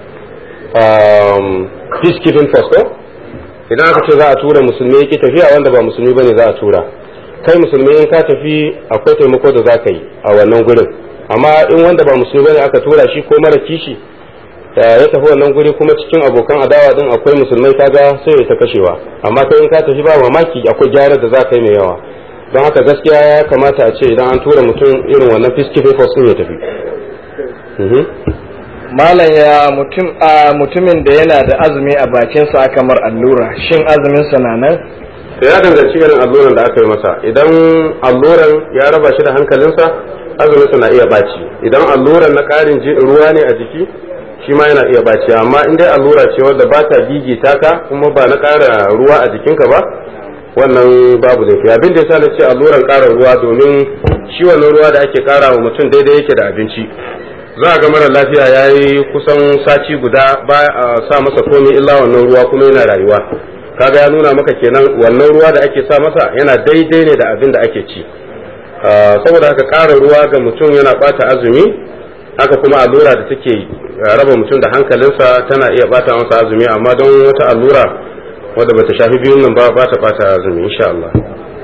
um, peacekeeping force ko idan aka ce za a tura musulmi yake tafiya wanda ba musulmi bane za a tura kai musulmi in ka tafi akwai taimako da za ka yi a wannan gurin amma in wanda ba musulmi bane aka tura shi ko mara kishi da ya tafi wannan guri kuma cikin abokan adawa din akwai musulmai kaga sai ya ta kashewa amma kai in ka tafi ba mamaki akwai gyara da za ka yi mai yawa don haka gaskiya ya kamata a ce idan an tura mutum irin wannan peacekeeping force din ya tafi Mhm. malam ya mutum a mutumin da yana da azumi a bakinsa kamar allura shin azumin sa na nan to ya danganci irin alluran da aka yi masa idan alluran ya raba shi da hankalinsa azuminsa na iya baci idan alluran na ƙarin ji- ruwa ne a jiki shi ma yana iya baci amma in dai allura ce wadda ba ta gigita ka kuma ba na ƙara ruwa a jikinka ba wannan babu laifi abin da yasa na ce alluran ƙara ruwa domin shi wannan ruwa da ake ƙara wa mutum daidai yake da abinci za a ga mara lafiya ya yi kusan sati guda ba a sa masa komai illa wannan ruwa kuma yana rayuwa kaga ya nuna maka kenan wannan ruwa da ake sa masa yana daidai ne da abin da ake ci Ah, saboda haka ƙara ruwa ga mutum yana bata azumi haka kuma allura da take ah, raba mutum da hankalinsa tana iya bata masa azumi amma don wata allura wadda bata shafi biyun nan ba ba ta bata azumi insha Allah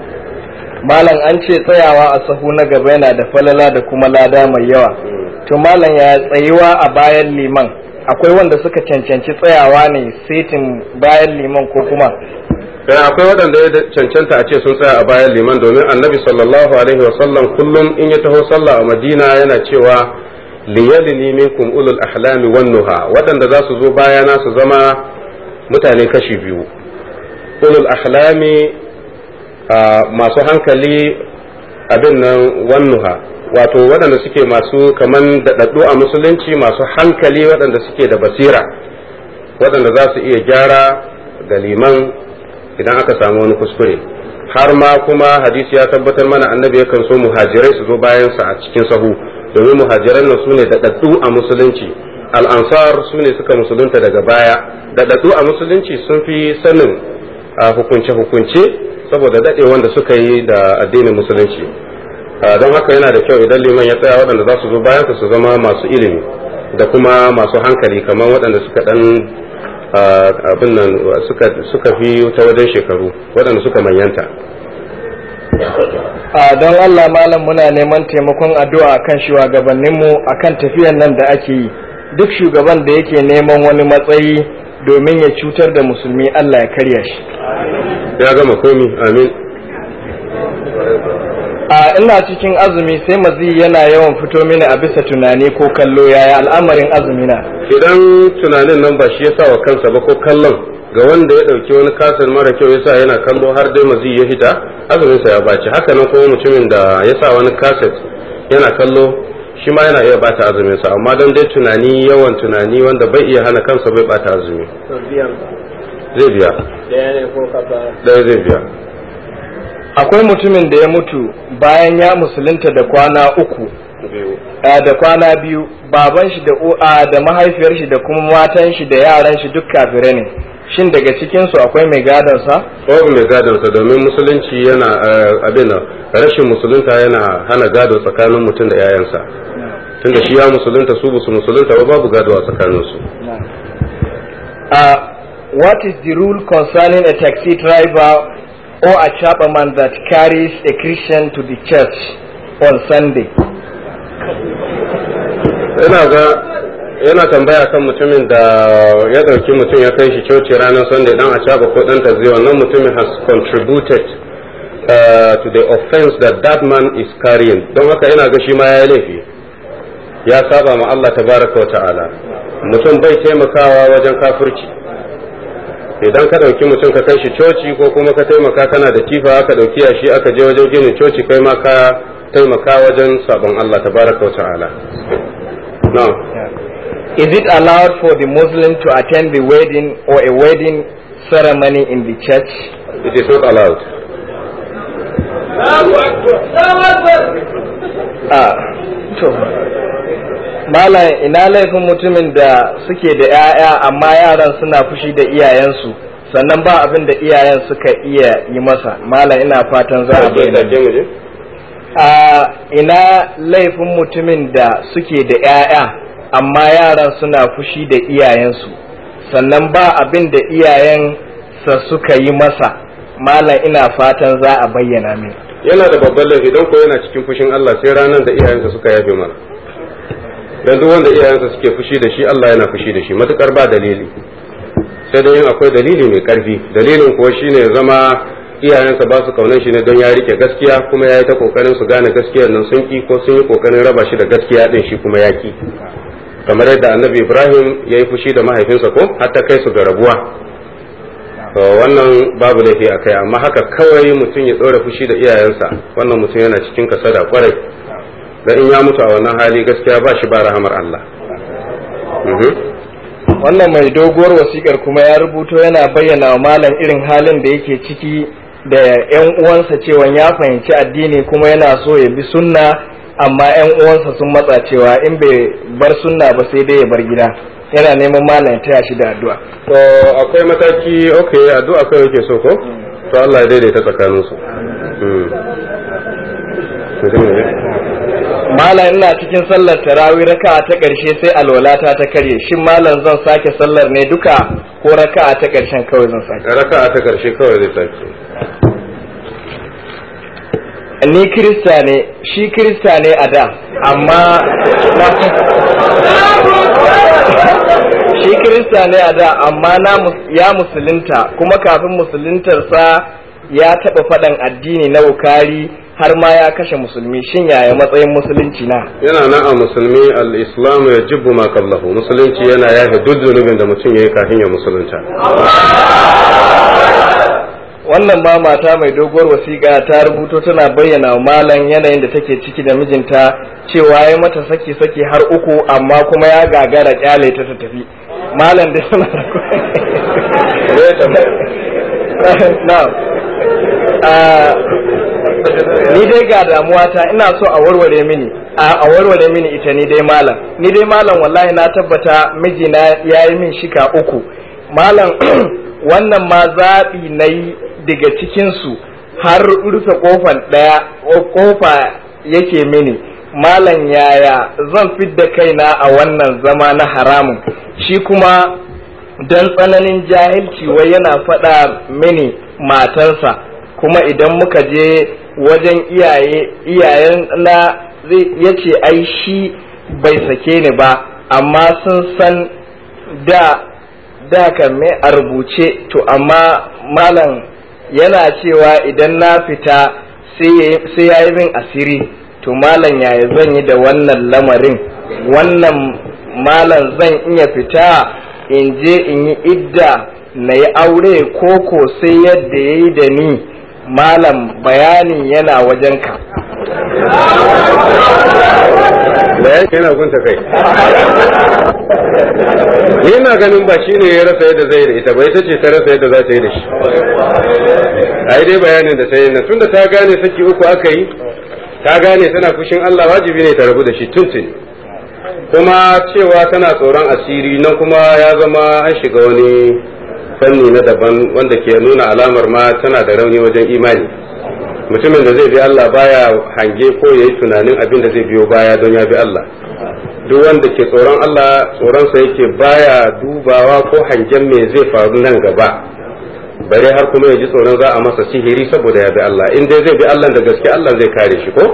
malam an ce tsayawa a sahu na gaba yana da falala da kuma lada mai yawa to malam ya tsayuwa a bayan liman akwai wanda suka cancanci tsayawa ne setin bayan liman ko kuma Eh, akwai waɗanda ya cancanta a ce sun tsaya a bayan liman domin annabi sallallahu alaihi wasallam kullum in ya taho sallah a madina yana cewa liyalini minkum ulul ahlami wan nuha waɗanda za su zo bayana su zama mutane kashi biyu ulul ahlami ah, masu hankali abin nan wan nuha wato waɗanda suke masu kaman daɗaɗɗu a musulunci masu hankali waɗanda suke da basira waɗanda za su iya gyara ga liman idan aka samu wani kuskure har ma kuma hadisi ya tabbatar mana annabi yakan so muhajirai su zo bayansa a cikin sahu domin muhajiran nan su ne daɗaɗɗu a musulunci al'ansar su ne suka musulunta daga baya daɗaɗɗu a musulunci sun fi sanin a hukunce-hukunce saboda daɗe wanda suka yi da addinin musulunci a don haka yana da kyau idan liman ya tsaya waɗanda za su zo bayansa su zama masu ilimi da kuma masu hankali kamar waɗanda suka ɗan abin nan suka fi ta wajen shekaru waɗanda suka manyanta a don Allah malam muna neman taimakon addu'a akan shugabanninmu akan tafiyan nan da ake yi duk shugaban da yake neman wani matsayi domin ya cutar da musulmi Allah ya karya shi ya gama komi amin a ina cikin azumi sai mazi yana yawan fito mini a bisa tunani ko kallo yaya al'amarin azumi na idan tunanin nan ba shi ya sa wa kansa ba ko kallon ga wanda ya ɗauki wani kasar mara kyau ya sa yana kallo har dai mazi ya hita azuminsa ya baci haka nan kuma mutumin da ya sa wani kaset yana kallo shi ma yana iya bata azuminsa amma don dai tunani yawan tunani wanda bai iya hana kansa bai bata azumi zai biya ɗaya zai biya akwai mutumin da ya mutu bayan ya musulunta da kwana uku a, da kwana biyu baban shi da u'a da mahaifiyar shi da kuma matan shi da yaran shi duk kafirai ne shin daga cikin su akwai mai gadon sa babu mai gadonsa domin musulunci yana eh, abin nan rashin musulunta yana hana gado tsakanin mutum da 'ya'yansa tunda shi ya musulunta su ba su musulunta ba babu gado a tsakaninsu uh, what is the rule concerning a taxi driver or a chapman that carries a Christian to the church on Sunday yana ga yana tambaya kan mutumin da ya ɗauki mutum ya kai shi coci ranar sunday dan a caba ko dan tazi wannan mutumin has contributed uh, to the offense that that man is carrying don haka yana ga shi ma ya yi laifi ya saba ma Allah tabaraka wa ta'ala mutum bai taimakawa wajen kafirci idan ka ɗauki mutum ka kai shi coci ko kuma ka taimaka kana da tifa aka ɗauki shi aka je wajen ginin coci kai ma ka taimaka wajen sabon Allah tabaraka wa ta'ala no is it allowed for the Muslim to attend the wedding or a wedding ceremony in the church it is not allowed ah to malam ina laifin mutumin da suke da 'ya'ya amma yaran suna fushi da iyayensu sannan ba abin da iyayen suka iya yi masa malam ina fatan za a bayyana Sake mu je? a ina laifin mutumin da suke da 'ya'ya amma yaran suna fushi da iyayensu sannan ba abin da iyayen sa suka yi masa malam ina fatan za a bayyana min yana da babban laifi don ko yana cikin fushin Allah sai ranar da iyayensa suka yafe mana dan duk wanda iyayensa suke fushi da shi Allah yana fushi da shi matukar ba dalili sai dai yin akwai dalili mai karfi dalilin kuwa shine ya zama iyayensa ba su kaunan shi ne don ya rike gaskiya kuma ya yi ta kokarin su gane gaskiyar nan sun ki ko sun yi kokarin raba shi da gaskiya din shi kuma ya ki kamar yadda annabi Ibrahim ya yi fushi da mahaifinsa ko har ta kai su ga rabuwa to wannan babu laifi a kai amma haka kawai mutum ya ɗora fushi da iyayensa wannan mutum yana cikin kasada kwarai da in ya mutu a wannan hali gaskiya ba shi ba rahamar Allah Mhm. wannan mai doguwar wasikar kuma ya rubuto yana bayyana wa malam irin halin da yake ciki da 'yan uwansa cewa ya fahimci addini kuma yana so ya bi sunna amma 'yan uwansa sun matsa cewa in bai bar sunna ba sai dai ya bar gida yana neman malam ya taya shi da addu'a to akwai mataki okay addu'a kai yake so ko to Allah ya daidaita tsakaninsu Mhm. Mutum ne? malam ina cikin sallar tarawih raka'a ta ƙarshe sai alwalata ta karye shin malam zan sake sallar ne duka ko raka'a ta ƙarshen kawai zan sake raka'a ta karshe kawai zai sake ni kirista ne shi kirista ne a da amma shi kirista ne a da amma na mus- ya musulunta kuma kafin musuluntarsa ya taɓa faɗan addini na wukari har ma ya kashe musulmi shin yaya matsayin musulunci na yana nan a musulmi al-islam ya jibbu ma qablahu musulunci yana yafe duk zunubin da mutum yayi kafin ya musulunta wannan ma mata mai doguwar wasiƙa ta rubuto tana bayyana wa malam yanayin da take ciki da mijinta cewa ya mata saki saki har uku amma kuma ya gagara kyale ta ta tafi malam da suna na ni dai ga damuwa ta ina so a warware mini a a warware mini ita ni dai malam ni dai malam wallahi na tabbata mijina ya yi min shika uku malam wannan ma zaɓi na yi daga cikinsu har rufe kofan ɗaya kofa yake mini malam yaya zan fidda kaina a wannan zama na haramun shi kuma don tsananin jahilci wai yana faɗa mini matansa kuma idan muka je wajen iyaye iyayen na zai ya ce ai shi bai sake ni ba amma sun san da da kan me a rubuce to amma malam yana cewa idan na fita sai ya yi min asiri to malam yaya zan yi da wannan lamarin wannan malam zan iya fita in je in yi idda na yi aure koko sai yadda ya yi da ni malam bayanin yana wajenka bayan yana gunta kai ina ganin ba shi ne ya rasa yadda zai da ita ba ita ce ta rasa yadda za ta yi da shi a yi dai bayanin da ta yi na tunda ta gane saki uku aka yi ta gane tana fushin Allah wajibi ne ta rabu da shi tuntun kuma cewa tana tsoron asiri nan kuma ya zama an shiga wani fanni na daban wanda ke nuna alamar ma tana da rauni wajen imani mutumin da zai bi Allah baya hange ko yayi tunanin abin da zai biyo baya don ya bi Allah duk wanda ke tsoron Allah tsoronsa yake baya dubawa ko hangen me zai faru nan gaba bare har kuma ya ji tsoron za a masa sihiri saboda ya bi Allah in dai zai bi Allah da gaske Allah zai kare shi ko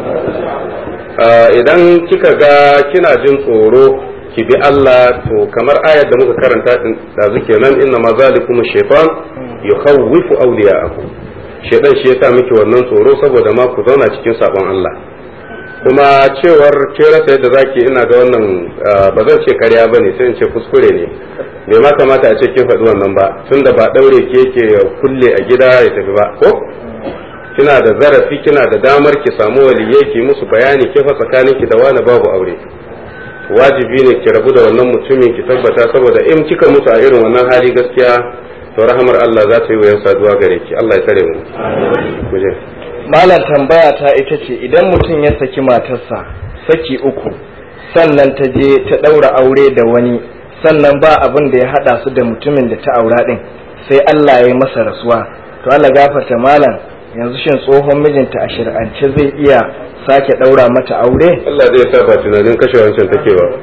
idan kika ga kina jin tsoro ki bi Allah to kamar ayar da muka karanta da zuke nan inna ma zalikum shaytan yukhawwifu awliya'ahu shaytan shi yasa miki wannan tsoro saboda ma ku zauna cikin sabon Allah kuma cewar ke rasa yadda zaki ina ga wannan ba zan ce karya bane sai in ce kuskure ne bai ma kamata a ce kin faɗi wannan ba tunda ba daure ke yake kulle a gida ya tafi ba ko kina da zarafi kina da damar ki samu waliyai ki musu bayani ke fa tsakanin ki da wani babu aure wajibi ne ki rabu da wannan mutumin ki tabbata saboda in kika mutu a irin wannan hali gaskiya to rahamar Allah za ta yi wayan saduwa gare ki Allah ya tare mu muje malam tambaya ta ita ce idan mutum ya saki matarsa saki uku sannan ta je ta ɗaura aure da wani sannan ba abin da ya haɗa su da mutumin da ta aura ɗin sai Allah ya yi masa rasuwa to Allah gafarta malam yanzu shin tsohon mijinta a shir'ance zai iya sake ɗaura mata aure Allah zai sa ba tunanin kashe wancan take ba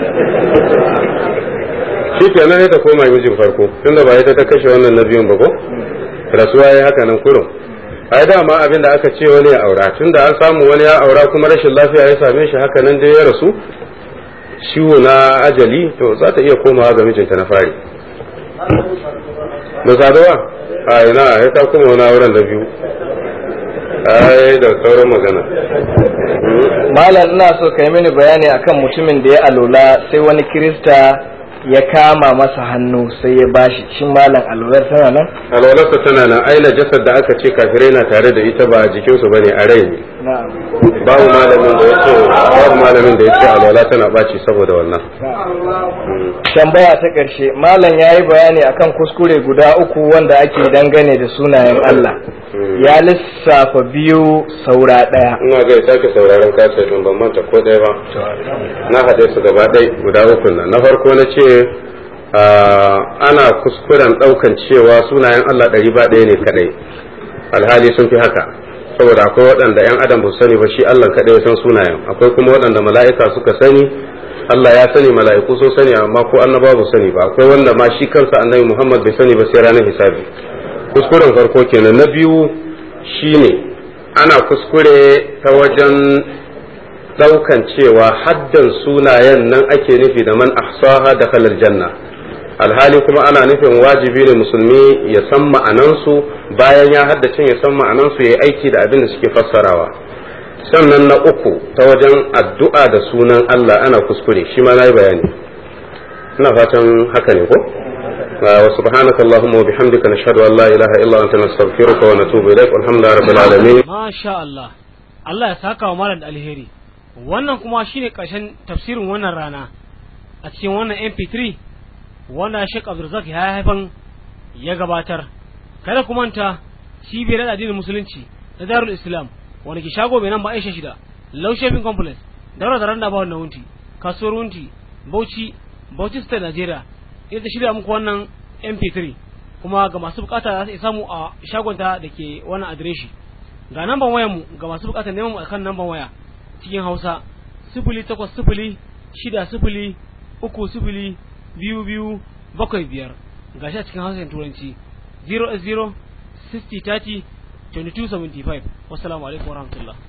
shi kenan ya ta koma mijin farko tunda ba ita ta kashe wannan na biyun ba ko rasuwa ya haka nan kurum ai dama abin da aka ce wani ya aura tunda an samu wani ya aura kuma rashin lafiya ya same shi haka nan dai ya rasu ciwo na ajali to za ta iya komawa ga mijinta na fari da saduwa a ina ya ta kuma wani auren da biyu ai da sauran magana malam ina so ka yi mini bayani akan mutumin da ya alola sai wani kirista ya kama masa hannu sai ya bashi shin malam alwalar tana nan alwalarsa tana nan ai najasar da aka ce kafirai na tare da ita ba a jikinsu bane a rai ne na'am babu malamin da yace babu malamin da yace alwala tana baci saboda wannan tambaya ta ƙarshe malam ya yi bayani akan kuskure guda uku wanda ake dangane da sunayen Allah ya lissafa biyu saura ɗaya ina ga ya sake sauraron kasa din ban manta ko ɗaya ba na haɗe su gaba ɗaya guda uku nan na farko na ce ana kuskuren ɗaukan cewa sunayen Allah ɗari ba ɗaya ne kaɗai alhali sun fi haka saboda akwai waɗanda 'yan adam ba su sani ba shi Allah kaɗai ya san sunayen akwai kuma waɗanda mala'ika suka sani Allah ya sani mala'iku sun sani amma ko annaba ba sani ba akwai wanda ma shi kansa annabi Muhammad bai sani ba sai ranar hisabi kuskuren farko kenan na biyu shine ana kuskure ta wajen daukan cewa haddan sunayen nan ake nufi da man ahsaha da kalar janna alhali kuma ana nufin wajibi ne musulmi ya san ma'anansu bayan ya haddace ya san ma'anansu ya yi aiki da abin da suke fassarawa sannan na uku ta wajen addu'a da sunan Allah ana kuskure shi ma na yi bayani ina fatan haka ne ko wa subhanaka allahumma wa bihamdika nashhadu an la ilaha illa anta nastaghfiruka wa natubu ilaik walhamdulillahi rabbil alamin Masha Allah, Allah ya saka wa malam da alheri. Wannan kuma shine ƙarshen tafsirin wannan rana a cikin wannan MP3 wanda Sheikh Abdulrazak ya haifan ya gabatar. Kada ku manta cibiyar addinin musulunci na Darul Islam wanda ke shago mai nan ba Aisha shida, Low Shopping Complex, daura da randa ba wannan wunti, kasuwar wunti, Bauchi, Bauchi State Nigeria. Ita shirya muku wannan MP3 kuma ga masu bukata za su iya samu a shagonta da ke wannan adireshi. ga namban wayar mu ga masu bukatar neman mu akan namban waya cikin Hausa sifili takwas sifili shida sifili uku sifili biyu biyu bakwai biyar ga shi a cikin Hausa da Turanci 0 0 60 30 22 75 wassalamu alaikum warahmatullahi